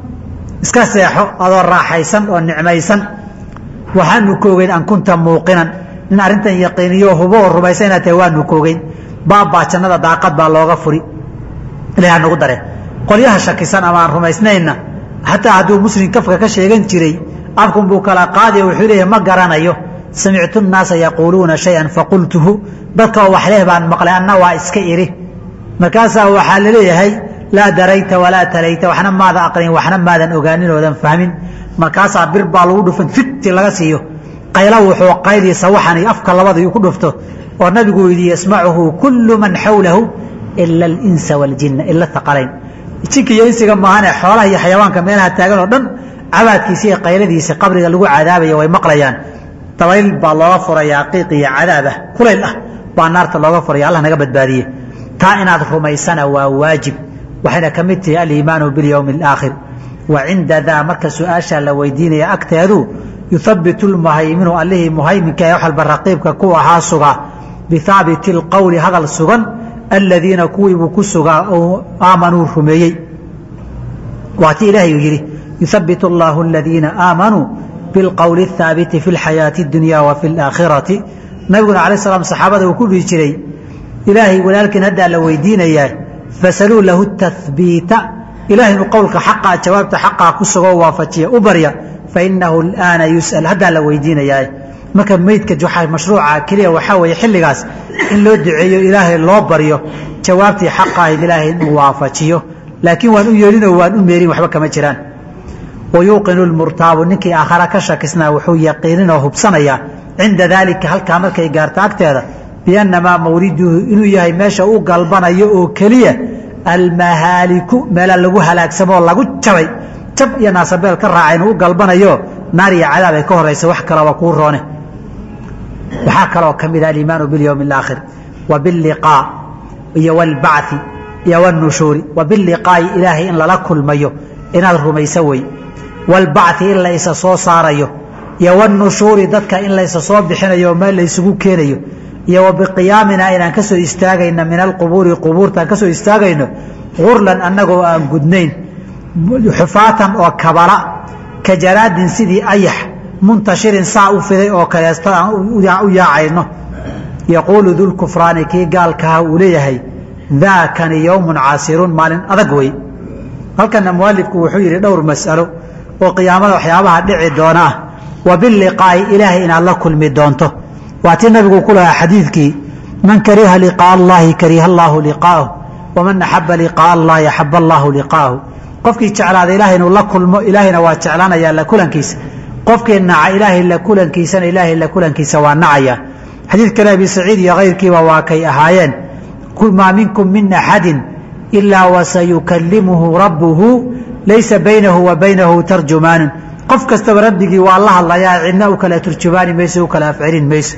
iska seexo adoo raaxaysan oo nicmaysan waxaanu koogeyn an kunta muuqinan nin arrintan yaqiiniyo hubo oo rumaysa inaad tahay waanu koogeyn baabbaa jannada daaqad baa looga furi ilahi nagu dare qolyaha shakisan ama aan rumaysnaynna xataa hadduu muslim kafka ka sheegan jiray afkun buu kala qaadiyo wuxuu leeyahay ma garanayo samictu nnaasa yaquuluuna shay-an faqultuhu dadka oo waxleh baan maqlay anna waa iska iri markaasaa waxaa laleeyahay laa darayta walaa talayta waxna maada aqrin waxna maadan ogaanin oodan fahmin markaasaa bir baa lagu dhufan fiti laga siiyo qayla wuxuu qayli sawaxani afka labada ku dhufto oo nabigu yidhi yasmacuhu kullu man xawlahu ila alinsa waljinna ila aqalayn jinka iyo insiga maahane xoolaha iyo xayawaanka meelaha taagan oo dhan cabaadkiisa iyo qayladiisa qabriga lagu cadaabaya way maqlayaan dabayl baa looga furayaa qiiq iyo cadaabah kulayl ah baa naarta looga furaya allah naga badbaadiye taa inaad rumaysana waa waajib waxayna ka mid tahay aliimaanu bilyowmi alaakhir wa cinda daa marka su-aashaa la weydiinaya agteedu yuhabitu lmuhayminu allihii muhayminka ee wax walba raqiibka ku ahaa sugaa bihaabiti alqowli hadal sugan aladiina kuwiibuu ku sugaa oo aamanuu rumeeyey waa ti ilaahay uu yidhi yuhabitu allahu aladiina aamanuu bilqowli athaabiti fi lxayaati اdunya wa fi laakhirati nabiguna alay slam saxaabada uu ku dhihi jiray ilaahay walaalkiin haddaa la weydiinayaa fasaluu lahu tahbiita ilahay inuu qowlka xaqaa jawaabta xaqaa ku sugoo waafajiya u barya fainahu alaana yus'al haddaa la weydiinayaa marka meydka mashruuca keliya waxaa weeye xilligaas in loo duceeyo ilaahay loo baryo jawaabtii xaqahayd ilaahay inuu waafajiyo laakiin waan u yeelinoo waan u meerin waxba kama jiraan wayuuqinu lmurtaabu ninkii aakhara ka shakisnaa wuxuu yaqiininoo hubsanayaa cinda daalika halkaa markay gaarto agteeda biannamaa mawriduhu inuu yahay meesha u galbanayo oo keliya almahaaliku meela lagu halaagsamoo lagu jabay jab iyo naasabeel ka raaca inuu u galbanayo naar iyo cadaab ay ka horaysa wax kalaba kuu roone waxaa kaloo ka mid ah aliimaanu bilyowmi alaakhir wa billiqaa iyo walbacthi iyo walnushuuri wa billiqaa'i ilaahay in lala kulmayo inaad rumayso wey walbacthi in la isa soo saarayo iyo walnushuuri dadka in la isa soo bixinayo meel la isugu keenayo iyo wa biqiyaamina inaan ka soo istaagayno min alqubuuri qubuurtaan ka soo istaagayno gurlan annagoo aan gudnayn xufaatan oo kabala ka jaraadin sidii ayax muntashirin saa u fiday oo kaleesta aan u yaacayno yaquulu dulkufraani kii gaalkaha uu leeyahay daakani yowmun caasiruun maalin adag wey halkana mualifku wuxuu yidhi dhowr mas'alo oo qiyaamada waxyaabaha dhici doona ah wa biliqaa'i ilaahay inaad la kulmi doonto waa tii nabigu ku lahaa xadiidkii man kariha liqaa'a allahi kariha allaahu liqaa'ahu waman axaba liqaa'a allahi axaba allaahu liqaa'ahu qofkii jeclaada ilaahay inuu la kulmo ilaahayna waa jeclaanayaa la kulankiisa qofkii naca ilaahay la kulankiisana ilaahay la kulankiisa waa nacaya xadiid kale abi saciid iyo kayrkiiba waa kay ahaayeen maa minkum min axadin ilaa wasayukalimuhu rabbuhu laysa baynahu wa baynahu tarjumaanun qof kastaba rabbigii waa la hadlayaa cidna u kala turjumaani mayso u kala afcelin mayso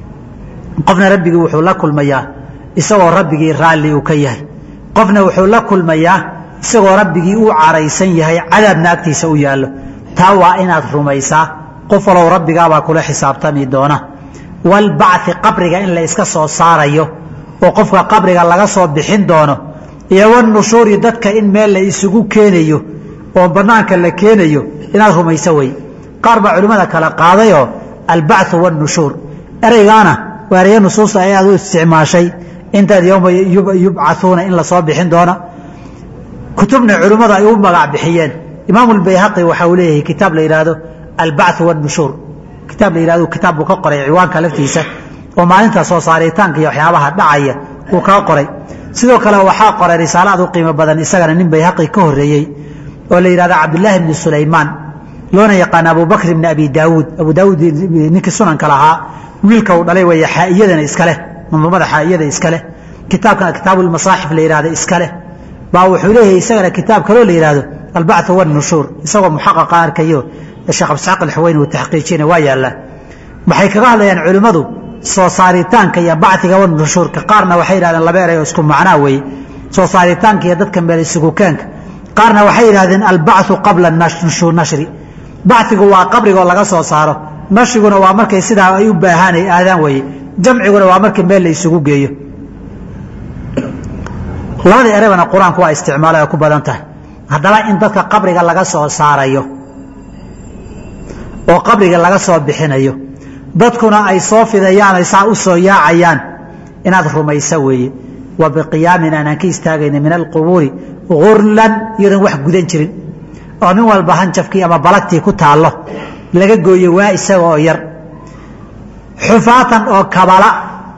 qofna rabbigii wuxuu la kulmayaa isagoo rabbigii raalli uu ka yahay qofna wuxuu la kulmayaa isagoo rabbigii uu caraysan yahay cadaabna agtiisa u yaallo taa waa inaad rumaysaa qof walow rabbigaabaa kula xisaabtami doona walbacthi qabriga in la iska soo saarayo oo qofka qabriga laga soo bixin doono iyo wanushuuri dadka in meel la isugu keenayo oo banaanka la keenayo inaad rumayso wey qaar baa culimmada kale qaadayoo albacthu wannushuur ereygaana waariye nusuusta ayaad u isticmaashay intaad yowma yubcathuuna in lasoo bixin doona kutubna culimmadu ay u magac bixiyeen imaamu lbayhaqi waxa uu leeyahay kitaab la yidhaahdo albacthu wannushuur kitaab la yihahdo kitaab buu ka qoray ciwaanka laftiisa oo maalinta soo saaritaanka iyo waxyaabaha dhacaya uu kaa qoray sidoo kale waxaa qoray risaalo aad u qiimo badan isagana nin bayhaqi ka horeeyey oo la yihahdo cabdilaahi bni sulaymaan loona yaqaana abu bakr bni abi daawuud abu daawuud ninkii sunanka lahaa wiilka uu dhalay weeye xaa'iyadana iskaleh manduumada xaa'iyada iskaleh kitaabkana kitaabuulmasaaxif la yihahdo iskaleh baa wuxuu leeyahay isagana kitaab kaloo la yihahdo albacthu wannushuur isagoo muxaqaqa arkayo sheekh abdisxaaq alxuweyni uu taxqiijina waa yaallaa waxay kaga hadlayaan culimmadu soo saaritaanka iyo bacdiga wanushuurka qaarna waxay yidhahdeen laba eray oo isku macnaa weeye soo saaritaanka iyo dadka meel isugukeenka qaarna waxay yidhahdeen albacthu qabla nashri bacdigu waa qabrigoo laga soo saaro nashriguna waa markay sidaa ay u baahaan ay aadaan weeye jamciguna waa markii meel la isugu geeyo labada erebana qur-aanku waa isticmaala ay ku badan tahay haddaba in dadka qabriga laga soo saarayo oo qabriga laga soo bixinayo dadkuna ay soo fidayaan ay saa u soo yaacayaan inaad rumayso weeye wa biqiyaamin aanaan ka istaagayna min alqubuuri gurlan iyadoon wax gudan jirin oo nin walba hanjafkii ama balagtii ku taallo laga gooyo waa isaga oo yar xufaatan oo kabala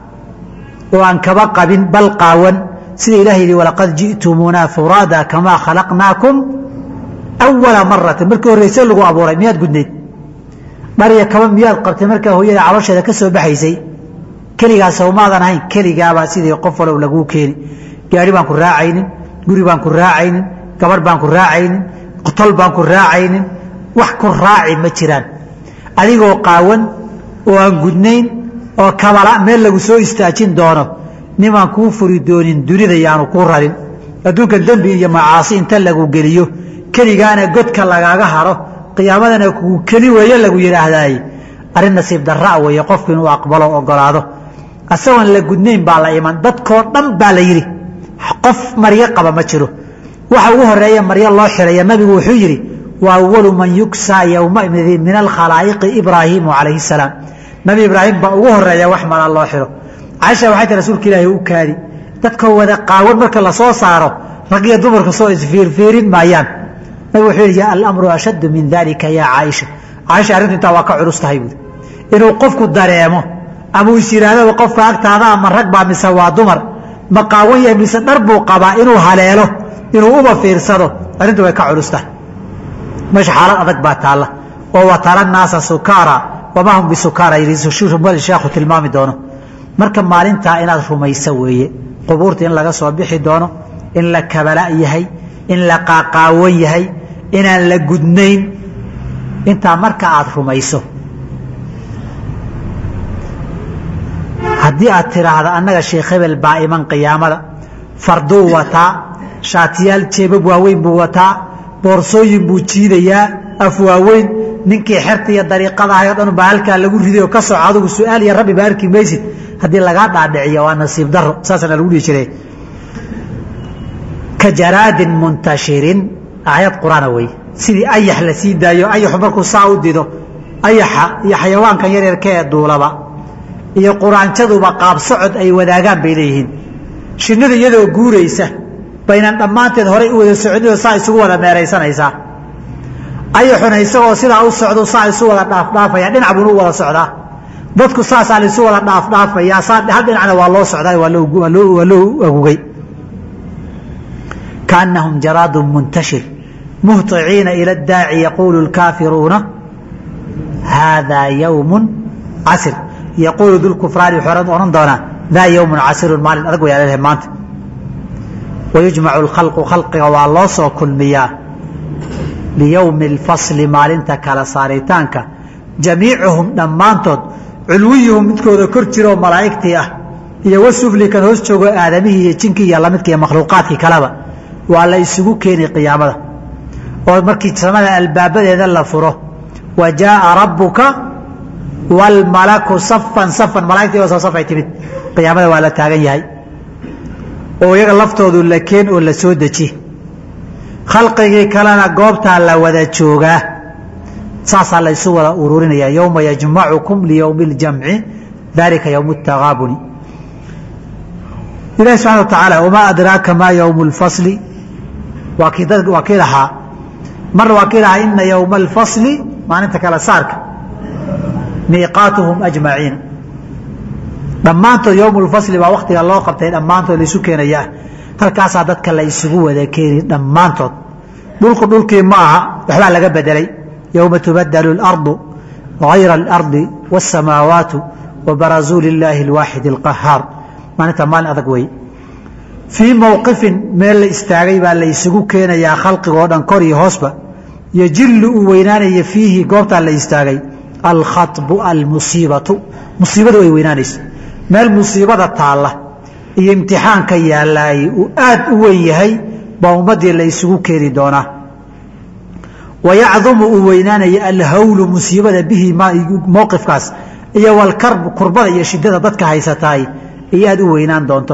oo aan kaba qabin bal qaawan sida ilaah yidhi walaqad ji'tumuunaa furaada kamaa khalaqnaakum awala maratin markii horreyse lagu abuuray miyaad gudnayd dhariya kaba miyaad qabtay markaa hooyada calosheeda ka soo baxaysay keligaa sawmaadan ahayn keligaabaa sidii qof walow laguu keeni gaari baan ku raacaynin guri baan ku raacaynin gabarh baan ku raacaynin tol baan ku raacaynin wax ku raaci ma jiraan adigoo qaawan oo aan gudnayn oo kabala meel lagu soo istaajin doono nimaan kuu furi doonin dunida yaanu kuu rarin adduunka dembi iyo macaasi inta lagu geliyo keligaana godka lagaaga haro qiyaamadana kuu keli weeye lagu yidhaahdaay arrin nasiib darra weeye qofku inuu aqbalo ogolaado asagoon la gudnayn baa la iman dadkoo dhan baa la yidhi qof maryo qaba ma jiro waxa ugu horeeya maryo loo xiraya nabigu wuxuu yidhi wa awalu man yugsaa yowmaidin min alkhalaa'iqi ibraahiimu calayhi salaam nabi ibraahim baa ugu horeeya wax mala loo xiro caaisha waxay tii rasuulka ilaahi u kaadi dadkoo wada qaawan marka lasoo saaro rag iyo dumarka soo isfiirfiirin maayaan nabig wuxuu yidhi alamru ashaddu min dalika yaa caaisha caaisha arrintu intaa waa ka culus tahay buuri inuu qofku dareemo ama uu is yidhaahdaba qofka agtaada ama rag baa mise waa dumar ma qaawan yahay mise dhar buu qabaa inuu haleelo inuu uba fiirsado arrintu way ka culus tahay meesha xaalad adag baa taalla oo watara naasa sukaara wamaa hum bisukaara yidhi sheekhu tilmaami doono marka maalintaa inaad rumayso weeye qubuurta in laga soo bixi doono in la kabala yahay in la qaaqaawan yahay inaan la gudnayn intaa marka aad rumayso haddii aad tiraahdo annaga sheekh hebel baa iman qiyaamada farduu wataa shaatiyaal jeebab waaweyn buu wataa boorsooyin buu jiidayaa af waaweyn ninkii xerta iyo dariiqada ahay o dhan baa halkaa lagu riday oo ka soco adigu su-aal iyo rabbi baa arki maysid haddii lagaa dhaadhiciyo waa nasiib daro saasana lagu dhihi jiray ka jaraadin muntashirin aayad qur-aana wey sidii ayax la sii daayo ayaxu markuu saa u dido ayaxa iyo xayawaankan yaryarka ee duulaba iyo quraanjaduba qaab socod ay wadaagaan bay leeyihiin shinnidu iyadoo guuraysa baynan dhammaanteed horay u wada soconidoo saa isugu wada meeraysanaysaa ayaxuna isagoo sidaa u socdo saa isu wada dhaafdhaafaya dhinac buuna u wada socdaa dadku saasaa laisu wada dhaafdhaafayaa saa hal dhinacna waa loo socdaa waa loo agugay kaannahum jaraadun muntashir muhطiciina ila اdaaci yaquulu اlkaafiruuna haadaa yowm casir yaquulu dulkufraani wuxuu odhan doonaa daa yowmun casirun maalin adag way leedahay maanta wayujmacu اlkhalqu khalqiga waa loo soo kulmiyaa liyowmi اlfasli maalinta kala saaritaanka jamiicuhum dhammaantood culwiyuhum midkooda kor jiraoo malaa'igtii ah iyo wasufli kan hoos joogo aadamihii iyo jinkii iyo lamidka iyo makhluuqaadkii kaleba waa la isugu keeni qiyaamada oo markii samada albaabadeeda la furo wa jaaa rabbuka waalmalaku safan safan malaigtii oo soo safay timid qiyaamada waa la taagan yahay oo iyaga laftoodu la keen oo la soo deji khalqigii kalena goobtaa la wada joogaa saasaa la isu wada ururinaya yowma yajmacukum liyowmi اljamci dalika ywm اtagaabuni ilahi subxana wa tacaala wamaa adraaka ma ywm اlfasli waa kii waa kii lahaa marna waa kii lahaa ina ywma اlfasli maalinta kale saarka miiqaatuhum ajmaciin dhammaantood ywm اlfasli baa waktiga loo qabtay dhammaantood laisu keenaya halkaasaa dadka la isugu wada keeni dhammaantood dhulku dhulkii ma aha waxbaa laga bedelay yowma tubadalu اlardu غayra اlardi wالsamaawaatu wabarazuu lilaahi اlwaaxid اlqahaar maalinta maalin adag wey fii mowqifin meel la istaagay baa la isugu keenayaa khalqigoo dhan kor iyo hoosba yojillu uu weynaanaya fiihi goobtaa la istaagay alkhaطbu almusiibatu musiibadu ay weynaanaysa meel musiibada taalla iyo imtixaanka yaalaayey uu aad u weyn yahay baa ummaddii la isugu keeni doonaa wayacdumu uu weynaanaya alhawlu musiibada bihi mowqifkaas iyo walkarbu kurbada iyo shidada dadka haysataay ay aad u weynaan doonto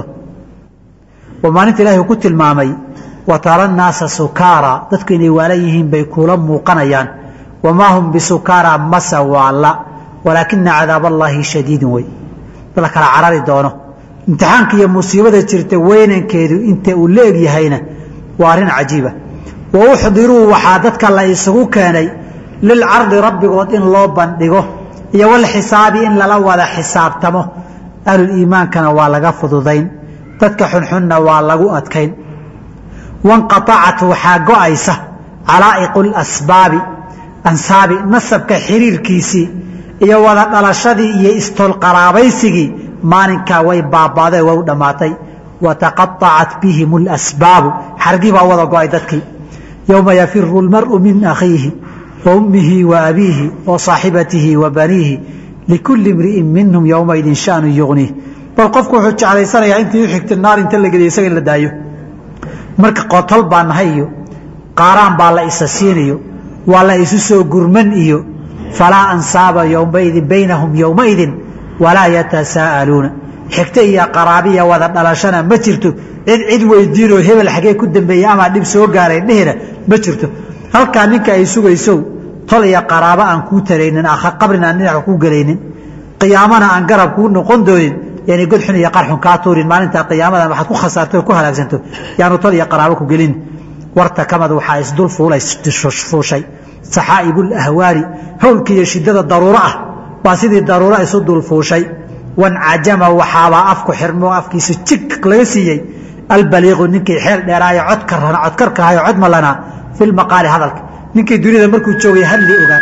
oo maalinta ilahi uu ku tilmaamay wa tara nnaasa sukaara dadku inay waalan yihiin bay kuula muuqanayaan wamaa hum bisukaara masa waalla walaakina cadaab allaahi shadiidun wey la kala carari doono imtixaanka iyo musiibada jirta weynankeedu inta uu la eg yahayna waa arrin cajiiba wa uxdiruu waxaa dadka la isugu keenay lilcardi rabbigood in loo bandhigo iyo walxisaabi in lala wada xisaabtamo ahluliimaankana waa laga fududayn dadka xunxunna waa lagu adkayn wanqaacat waxaa go'aysa calaa'iqu lasbaabi ansaabi nasabka xiriirkiisii iyo wada dhalashadii iyo istolqaraabaysigii maalinkaa way baabaaday way u dhammaatay wataqaacat bihim اlasbaabu xargii baa wada go'ay dadkii yowma yafiru اlmar'u min akhiihi wa ummihi wa abiihi wa saaxibatihi wa baniihi likulli imri'in minhum yowmaidin shanu yugniih bal qofku wuxuu jeclaysanayaa intii u xigta naar inta la geliya isaga in la daayo marka qotol baa nahay iyo qaaraan baa la isa siinayo waa la isu soo gurman iyo falaa ansaaba yowmaidin baynahum yowmaidin walaa yatasaa'aluuna xigto iyo qaraabiya wada dhalashana ma jirto cid cid weydiinoo hebel xagee ku dambeeyey amaa dhib soo gaaray dhehina ma jirto halkaa ninka ay sugaysow tol iyo qaraabo aan kuu taraynin qabrina aan dhinaca kuu gelaynin qiyaamana aan garab kuu noqon doonin yani godxun iyo qarxun kaa tuurin maalintaa qiyaamada waxaad ku khasaarto ku halaagsanto yaanu tol iyo qaraabo ku gelin wartakamad waxaa isdul fuushay saxaa'ibu lahwaali howlka iyo shidada daruuro ah baa sidii daruuro isu dul fuushay wancajama waxaabaa afku xirmo afkiisa jig laga siiyey albaliiqu ninkii xeel dheeraayo codkarkahayo cod malanaa fi lmaqaali hadalka ninkii dunida markuu joogay hadli ogaa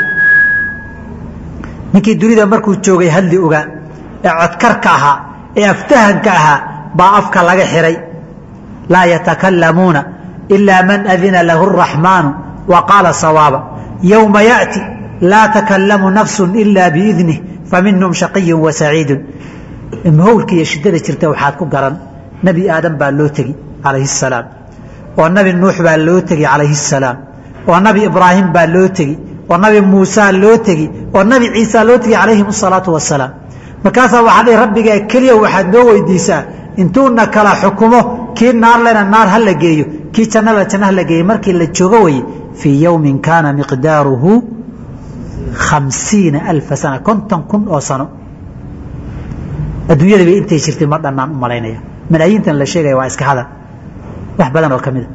ninkii dunida markuu joogay hadli ogaa ee codkarka ahaa ee aftahanka ahaa baa afka laga xiray laa yatakalamuuna ilaa man adina lahu الraxmaanu wa qaala sawaaba yowma yaأti laa takalamu nafsu ila biidnih faminhum shaqiyu wa saciidu howlka iyo shidada jirta waxaad ku garan nebi aadam baa loo tegi calayhi الsalaam oo nabi nuux baa loo tegi calayhi الsalaam oo nabi ibraahim baa loo tegi oo nabi muusa loo tegi oo nabi ciisa loo tegi calayhim الsalaatu wasalaam markaasaa waxaa dhihi rabbigaa keliya waxaad noo weydiisaa intuuna kala xukumo kii naar lena naar ha la geeyo kii jannala janna ha la geeyo markii la joogo weye fii yowmin kaana miqdaaruhu khamsiina alfa sana konton kun oo sano adduunyada bay intay jirtay ma dhannaan u malaynaya malaayiintan la sheegaya waa iska hadal wax badan oo ka mida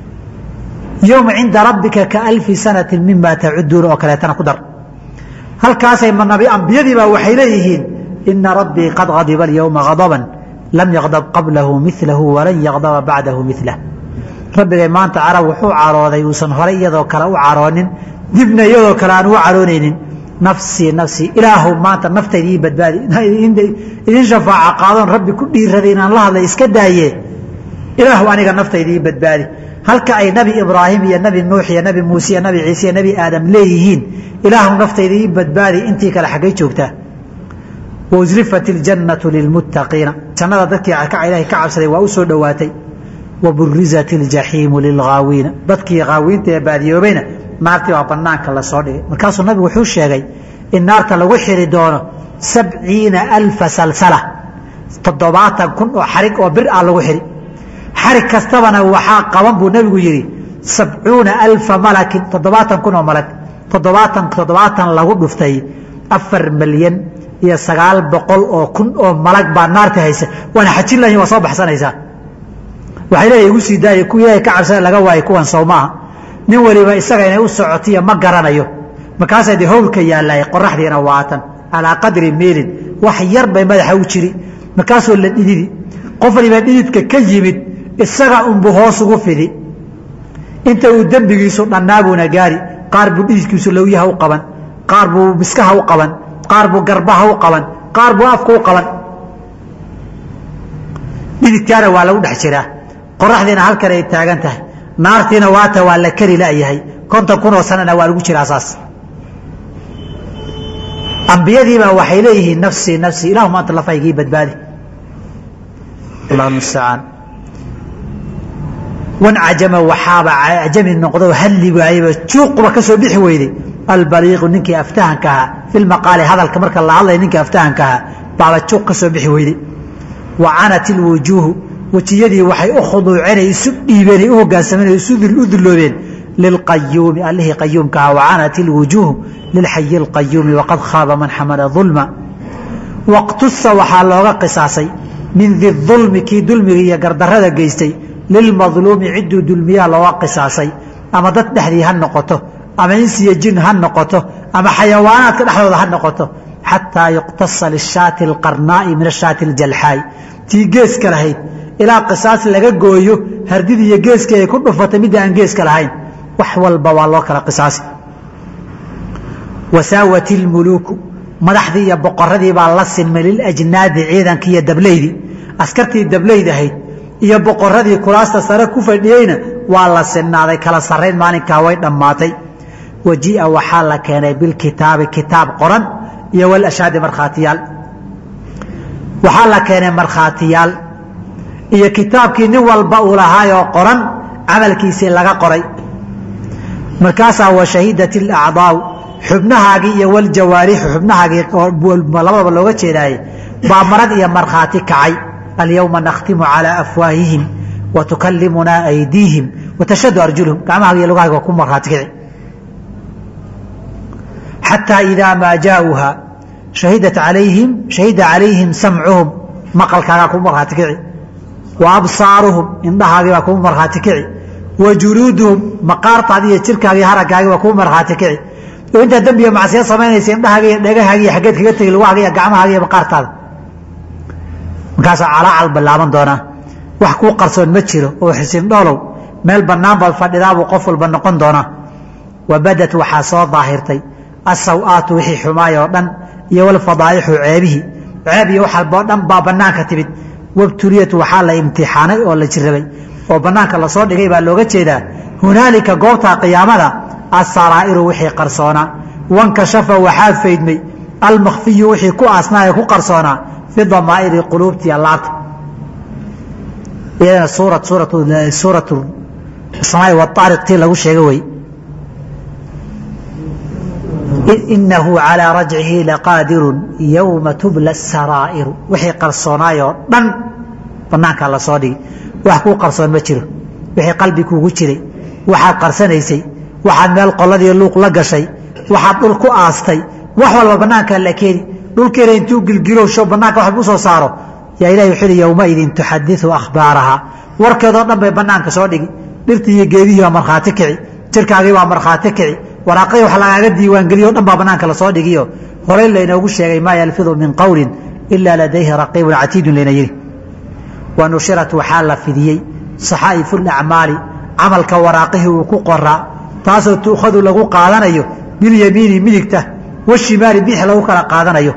yowma cinda rabbika ka alfi sanati mima tacuduuna oo kaleetana ku dar halkaasay manabi ambiyadiibaa waxay leeyihiin ina rabbii qad hadiba alyowma hadaban lam yaqdab qablahu milahu walan yaqdaba bacdahu milah rabbigay maanta carab wuxuu carooday uusan horay iyadoo kale u caroonin dibna iyadoo kale aan u caroonaynin nafsii nafsii ilaahu maanta naftayda ii badbaadi idin shafaaca qaadoon rabbi ku dhiiraday inaan la hadlay iska daaye ilaahu aniga naftayda ii badbaadi halka ay nabi ibraahim iyo nabi nuux iyo nabi muuse iyo nabi ciise iyo nabi aadam leeyihiin ilaahu naftayda ii badbaadi intii kale xaggay joogtaa waslifat iljannatu lilmuttaqiina jannada dadkii ilahay ka cabsaday waa u soo dhowaatay waburizat iljaxiimu lilghaawiina dadkii haawiinta ee baadiyoobayna naartii baa banaanka lasoo dhigay markaasuu nabigu wuxuu sheegay in naarta lagu xiri doono sabciina alfa salsala toddobaatan kun oo xarig oo bir ah lagu xiri xarig kastabana waxaa qaban buu nebigu yidhi sabcuuna alfa malakin toddobaatan kun oo malag toddobaatan toddobaatan lagu dhuftay afar milyan iyo sagaal boqol oo kun oo malag baa naarta haysa waana xajin lahin waa soo baxsanaysaa waxay leeya igu sii daaya kuwa ilaahay ka cabsada laga waayay kuwan sow maaha nin waliba isaga inay u socotiyo ma garanayo markaasaa dee howlka yaallay qoraxdiina waatan calaa qadri meelin wax yar bay madaxa u jiri markaasoo la dhididi qof waliba dhididka ka yimid isaga unbu hoos ugu fidi inta uu dembigiisu dhannaabuuna gaari qaar buu dhididkiisu lowyaha u qaban qaar buu miskaha u qaban qaar buu garbaha u qaban qaar buu afka u qaban dhididkaana waa lagu dhex jiraa qoraxdiina halkan ay taagan tahay naartiina waata waa la kari layahay konton kunoo sanana waa lagu jiraa saas ambiyadiibaa waxay leeyihiin nafsii nafsii ilahuma anta lafaygii badbaadi allah mustacaan wan cajama waxaaba cajami noqdo halli waayeba juuquba ka soo bixi weyday albaliiqu ninkii aftahanka ahaa fi lmaqaali hadalka marka la hadlaya ninkii aftahanka ahaa baaba juuq ka soo bixi weyday wa canat ilwujuuhu wejiyadii waxay u khuduuceen isu dhiibeen u hogaansameen isu u dulloobeen lilqayuumi allihii qayuumka ahaa wacanat ilwujuuhu lilxayi اlqayuumi waqad khaaba man xamala ظulma waqtusa waxaa looga qisaasay min di ظulmi kii dulmiga iyo gardarada geystay lilmadluumi cidduu dulmiyaa looga qisaasay ama dad dhexdii ha noqoto ama insiyo jin ha noqoto ama xayawaanaadka dhexdooda ha noqoto xataa yuqtasa lishaati اlqarnaa'i min ashaati اljalxaay tii geeska lahayd ilaa qisaas laga gooyo hardidii iyo geeskii ay ku dhufatay midda aan geeska lahayn wax walba waa loo kala qisaasi wasaawat ilmuluuku madaxdii iyo boqoradii baa la sinmay liljnaadi ciidankii iyo dableydii askartii dableyd ahayd iyo boqoradii kuraasta sare ku fadhiyeyna waa la sinnaaday kala sarrayn maalinkaa way dhammaatay wajii'a waxaa la keenay bilkitaabi kitaab qoran iyo walashaadi markhaatiyaal waxaa la keenay markhaatiyaal iyo kitaabkii nin walba uu lahaayoo qoran camalkiisii laga qoray markaasaa washahidat ilacdaau xubnahaagii iyo waljawaarixu xubnahaagii labadaba looga jeedaaye baa marag iyo markhaati kacay alyowma nakhtimu calaa afwaahihim wa tukalimunaa aydiihim watashhadu arjuluhum gacmahaaga iyo lugahaaga waa ku markhaati kici xataa idaa maa jaauuha shahidat alayhim shahida calayhim samcuhum maqalkaagaa ku markhaati kici wa absaaruhum indhahaagii baa kuu markhaati kici wa juluuduhum maqaartaadi iyo jirkaagii haraggaagii baa kuu markhaati kici oo intaa dembiga macsiya samaynaysa indhahaaga iyo dhegahaaga iyo xaggeed kaga tegi lugahaaga iyo gacmahaaga iyo maqaartaada markaasaa calaacal ballaaban doonaa wax kuu qarsoon ma jiro oo xisin dhoolow meel bannaan baad fadhidaabuu qof walba noqon doonaa wa badad waxaa soo daahirtay asaw-aatu wixii xumaay oo dhan iyo walfadaa'ixu ceebihii ceeb iyo wax walboo dhan baa bannaanka timid wabtuliyat waxaa la imtixaanay oo la jirrabay oo bannaanka lasoo dhigay baa looga jeedaa hunaalika goobta qiyaamada asaraa'iru wixii qarsoonaa wankashafa waxaa faydmay almakhfiyu wixii ku aasnaa ee ku qarsoonaa fi damaa'iri quluubtii allaabta iyadana suura suuratu suuratu samaai waaariq tii lagu sheega wey inahu calىa rajcihi laqaadiru yowma tubla saraa'iru wixii qarsoonaayoo dhan banaankaa lasoo dhigi wax kuu qarsoon ma jiro wixii qalbi kuugu jiray waxaad qarsanaysay waxaad meel qoladii luuq la gashay waxaad dhul ku aastay wax walba banaankaa la keeni dhulkeena intuu gilgilowsho banaanka wax lagu soo saaro yaa ilahi wuxuu yihi yowmaidin tuxadiثu akhbaarahaa warkeedoo dhan bay banaanka soo dhigi dhirtii iyo geedihii baa markhaati kici jirkaagii baa markhaati kici waraaqadii wax lagaaga diiwaangeliyo o dhan baa banaanka lasoo dhigiyo horey laynoogu sheegay maa yalfidu min qowli ilaa ladayhi raqiibun catiidun layna yidhi wa nushirat waxaa la fidiyey saxaa'ifu lacmaali camalka waraaqihii uu ku qoraa taasoo tuukhadu lagu qaadanayo bilyamiini midigta washimaali bix lagu kala qaadanayo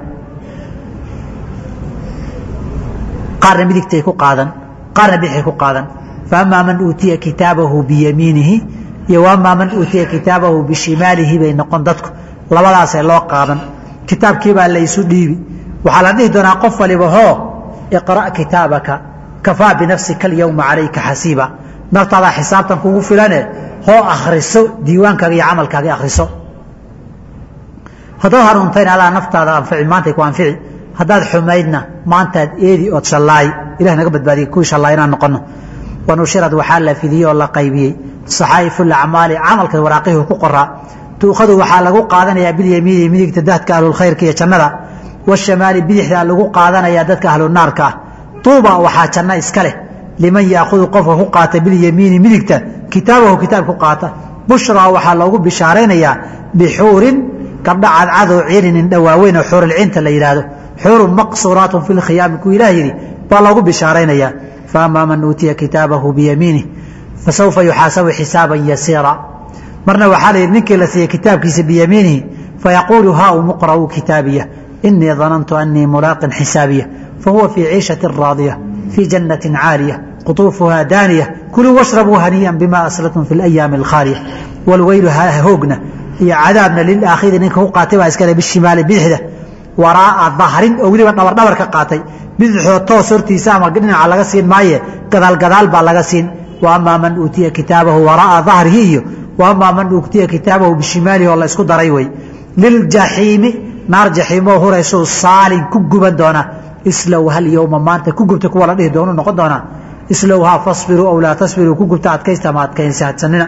qaarna midigtay ku qaadan qaarna bixay ku qaadan faamaa man uutiya kitaabahu biyamiinihi iyo wamaa man uutiya kitaabahu bishimaalihi bay noqon dadku labadaasee loo qaadan kitaabkiibaa laysu dhiibi waxaa la dhihi doonaa qof waliba hoo iqra' kitaabaka kafaa binafsika alyowma calayka xasiiba naftaadaa xisaabtan kugu filane hoo akhriso diiwaankaaga iyo camalkaaga akhriso haddaad hanuuntayna alaa naftaada anfici maantay ku anfici haddaad xumaydna maantaad eedi ood shallaay ilah naga badbaadiya kuwii shallaay inaan noqono wanushirad waxaa la fidiyey oo la qaybiyey saxaa'ifu lacmaali camalka waraaqihii ku qoraa tuukhadu waxaa lagu qaadanayaa bilyamiini midigta dadka ahlulkhayrka iyo jannada washamaali bidixdaa lagu qaadanayaa dadka ahlunaarka ah tuuba waxaa janno iska leh liman yaahudu qofka ku qaata bilyamiini midigta kitaabahu kitaab ku qaata bushraa waxaa loogu bishaaraynayaa bixuurin gabdha cadcadoo ciilinin dhawaaweyn oo xuurulcinta la yidhaahdo xuurun maqsuuraatun fi lkhiyaami kuu ilaah yidhi baa loogu bishaaraynayaa faamaa man uutiya kitaabahu biyamiinih fasawfa yuxaasabu xisaaban yasiira marna waxaa la yidhi ninkii la siiyey kitaabkiisa biyamiinihi fayaquulu haa umuqra'uu kitaabiya inii danantu annii mulaaqin xisaabiya fahuwa fii ciishatin raadiya fii jannatin caaliya quطuufuhaa daaniya kuluu washrabuu hanii'an bima aslatum fi اlayaami alkhaaliya walweylu hoogna iyo cadaabna lilaakhiri ninka ku qaatay baa iskale bishimaali bidixda waraa'a dahrin oo weliba dhabardhabar ka qaatay bidixoo toos hortiisa ama dhinaca laga siin maaye gadaal gadaal baa laga siin wa amaa man uutiya kitaabahu waraa'a dahrihi iyo wa amaa man uutiya kitaabahu bishimaalihi oo la isku daray wey liljaxiimi naar jaxiimoo huraysuu saalin ku guban doona islow hal yowma maanta ku gubta kuwa la dhihi doonu noqon doonaa islowhaa fasbiruu aw laa tasbiruu ku gubta adkaysta ama adkaynsaadsanina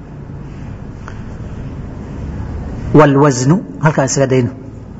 wlwasnu halkaan isaga dayno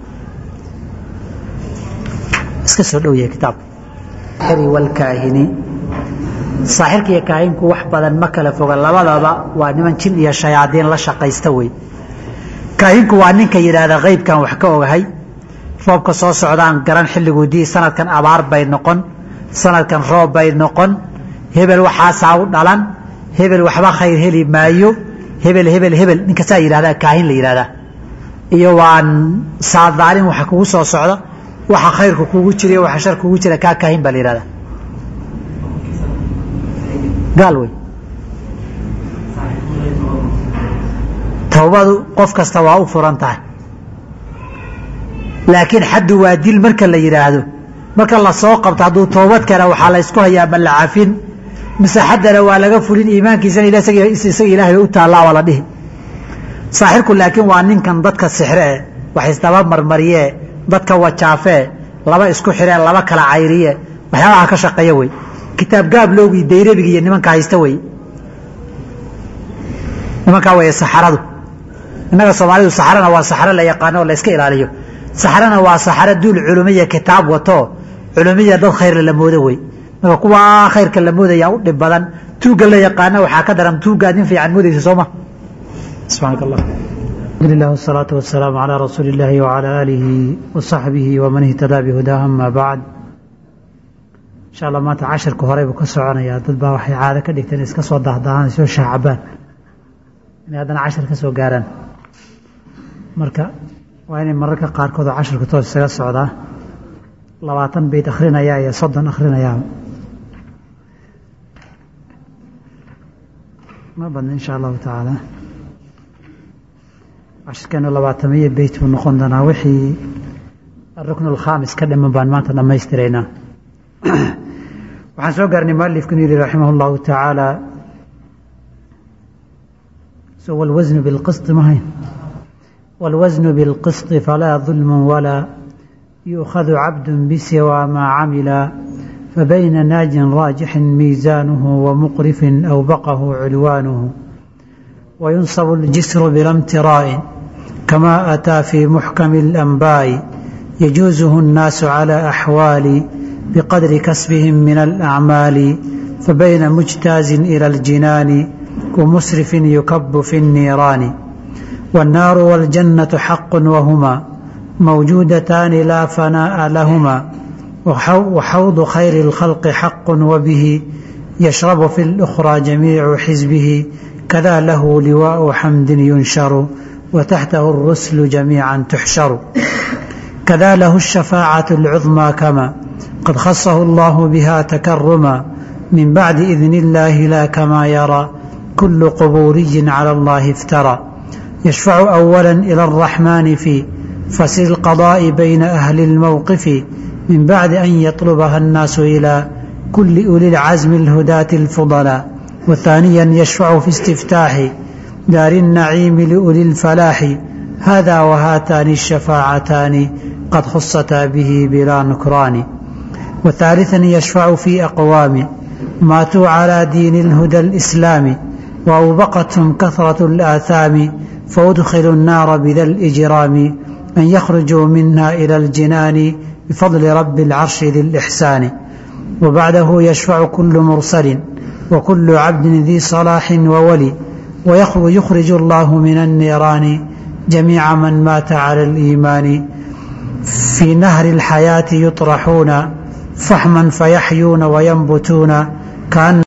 iska soo dhow yahay kitaabka saaxiri walkaahini saaxirka iyo kaahinku wax badan ma kala foga labadaba waa niman jin iyo shayaadiin la shaqaysta wey kaahinku waa ninka yidhaahda qaybkan wax ka ogahay roobka soo socdaan garan xilliguu dii sanadkan abaar bay noqon sanadkan roob bay noqon hebel waxaasaa u dhalan hebel waxba khayr heli maayo hebel hebel hebel ninkasaa yidhahdaa kaahin la yidhahdaa iyo waan saadaalin waxa kugu soo socda waxa khayrka kugu jira iyo waxa shar kugu jira kaa kaahin baa la yidhahdaa gaal wey towbadu qof kasta waa u furan tahay laakiin xaddu waa dil marka la yidhaahdo marka la soo qabto hadduu toobad keena waxaa la ysku hayaa ma la cafin mise xaddana waa laga fulin iimaankiisana isaga ilaahay u taallaa waa la dhihi saaxirku laakiin waa ninkan dadka sixre e wax isdaba marmariyee dadka wajaafee laba isku xiree laba kala cayriye waxyaabaha ka shaqeeya wey kitaab gaabloogii dayrabigi iyo nimanka haysta wey nimankaa wey saxaradu innaga soomaalidu saxarana waa saxaro la yaqaano oo la iska ilaaliyo saxarana waa saxaro duul culumiya kitaab wato culumiya dad khayrla la moodo wey marka kuwaa khayrka la moodaya u dhib badan tuugga la yaqaana waxaa ka daran tuuggaad nin fiican moodaysa sooma subxaanaka allah alhamdulilah wasalaatu wasalaamu calaa rasuuli illaahi wacalaa aalihi wasaxbihi waman ihtadaa bihudaa ama bacd insha allah maanta cashirka horey buu ka soconayaa dad baa waxay caado ka dhigteen iska soo dahdahaan soo shaacabaan inay haddana cashir ka soo gaaraan marka waa inay mararka qaarkood oo cashirka toos isaga socdaa labaatan bayt akhrinayaa iyo soddon akhrinayaa ma badna insha allahu tacaala cashirkeenu labaatamiyo beyt buu noqon doonaa wixii arukn alkhaamis ka dhiman baan maanta dhammaystiraynaa waxaan soo gaarnay mualifku inu yihi raximah اllahu tacaala so wاlwasnu biاlqisط mahayn wاlwasnu biاlqisط falaa ظulm walaa yuؤkhadu cabd bsiwى maa camila fabayna naajin raajixin miisaanuhu wamuqrifin awbaqahu culwaanuhu وينصب الجسر بلا امتراء كما أتى في محكم الأنباء يجوزه الناس على أحوال بقدر كسبهم من الأعمال فبين مجتاز إلى الجنان ومسرف يكب في النيران والنار والجنة حق وهما موجودتان لا فناء لهما وحوض خير الخلق حق وبه يشرب في الأخرى جميع حزبه كذا له لواء حمد ينشر وتحته الرسل جميعا تحشر كذا له الشفاعة العظمى كما قد خصه الله بها تكرما من بعد إذن الله لا كما يرى كل قبوري على الله افترى يشفع أولا إلى الرحمن في فسر القضاء بين أهل الموقف من بعد أن يطلبها الناس إلى كل أولي العزم الهداة الفضلاء وثانيا يشفع في استفتاح دار النعيم لأولي الفلاح هذا وهاتان الشفاعتان قد خصتا به بلا نكران وثالثا يشفع في أقوام ماتوا على دين الهدى الإسلام وأوبقتهم كثرة الآثام فأدخلوا النار بذا الإجرام أن يخرجوا منها إلى الجنان بفضل رب العرش ذي الإحسان وبعده يشفع كل مرسل وكل عبد ذي صلاح وولي ويخرج الله من النيران جميع من مات على الإيمان في نهر الحياة يطرحون فحما فيحيون وينبتون كأن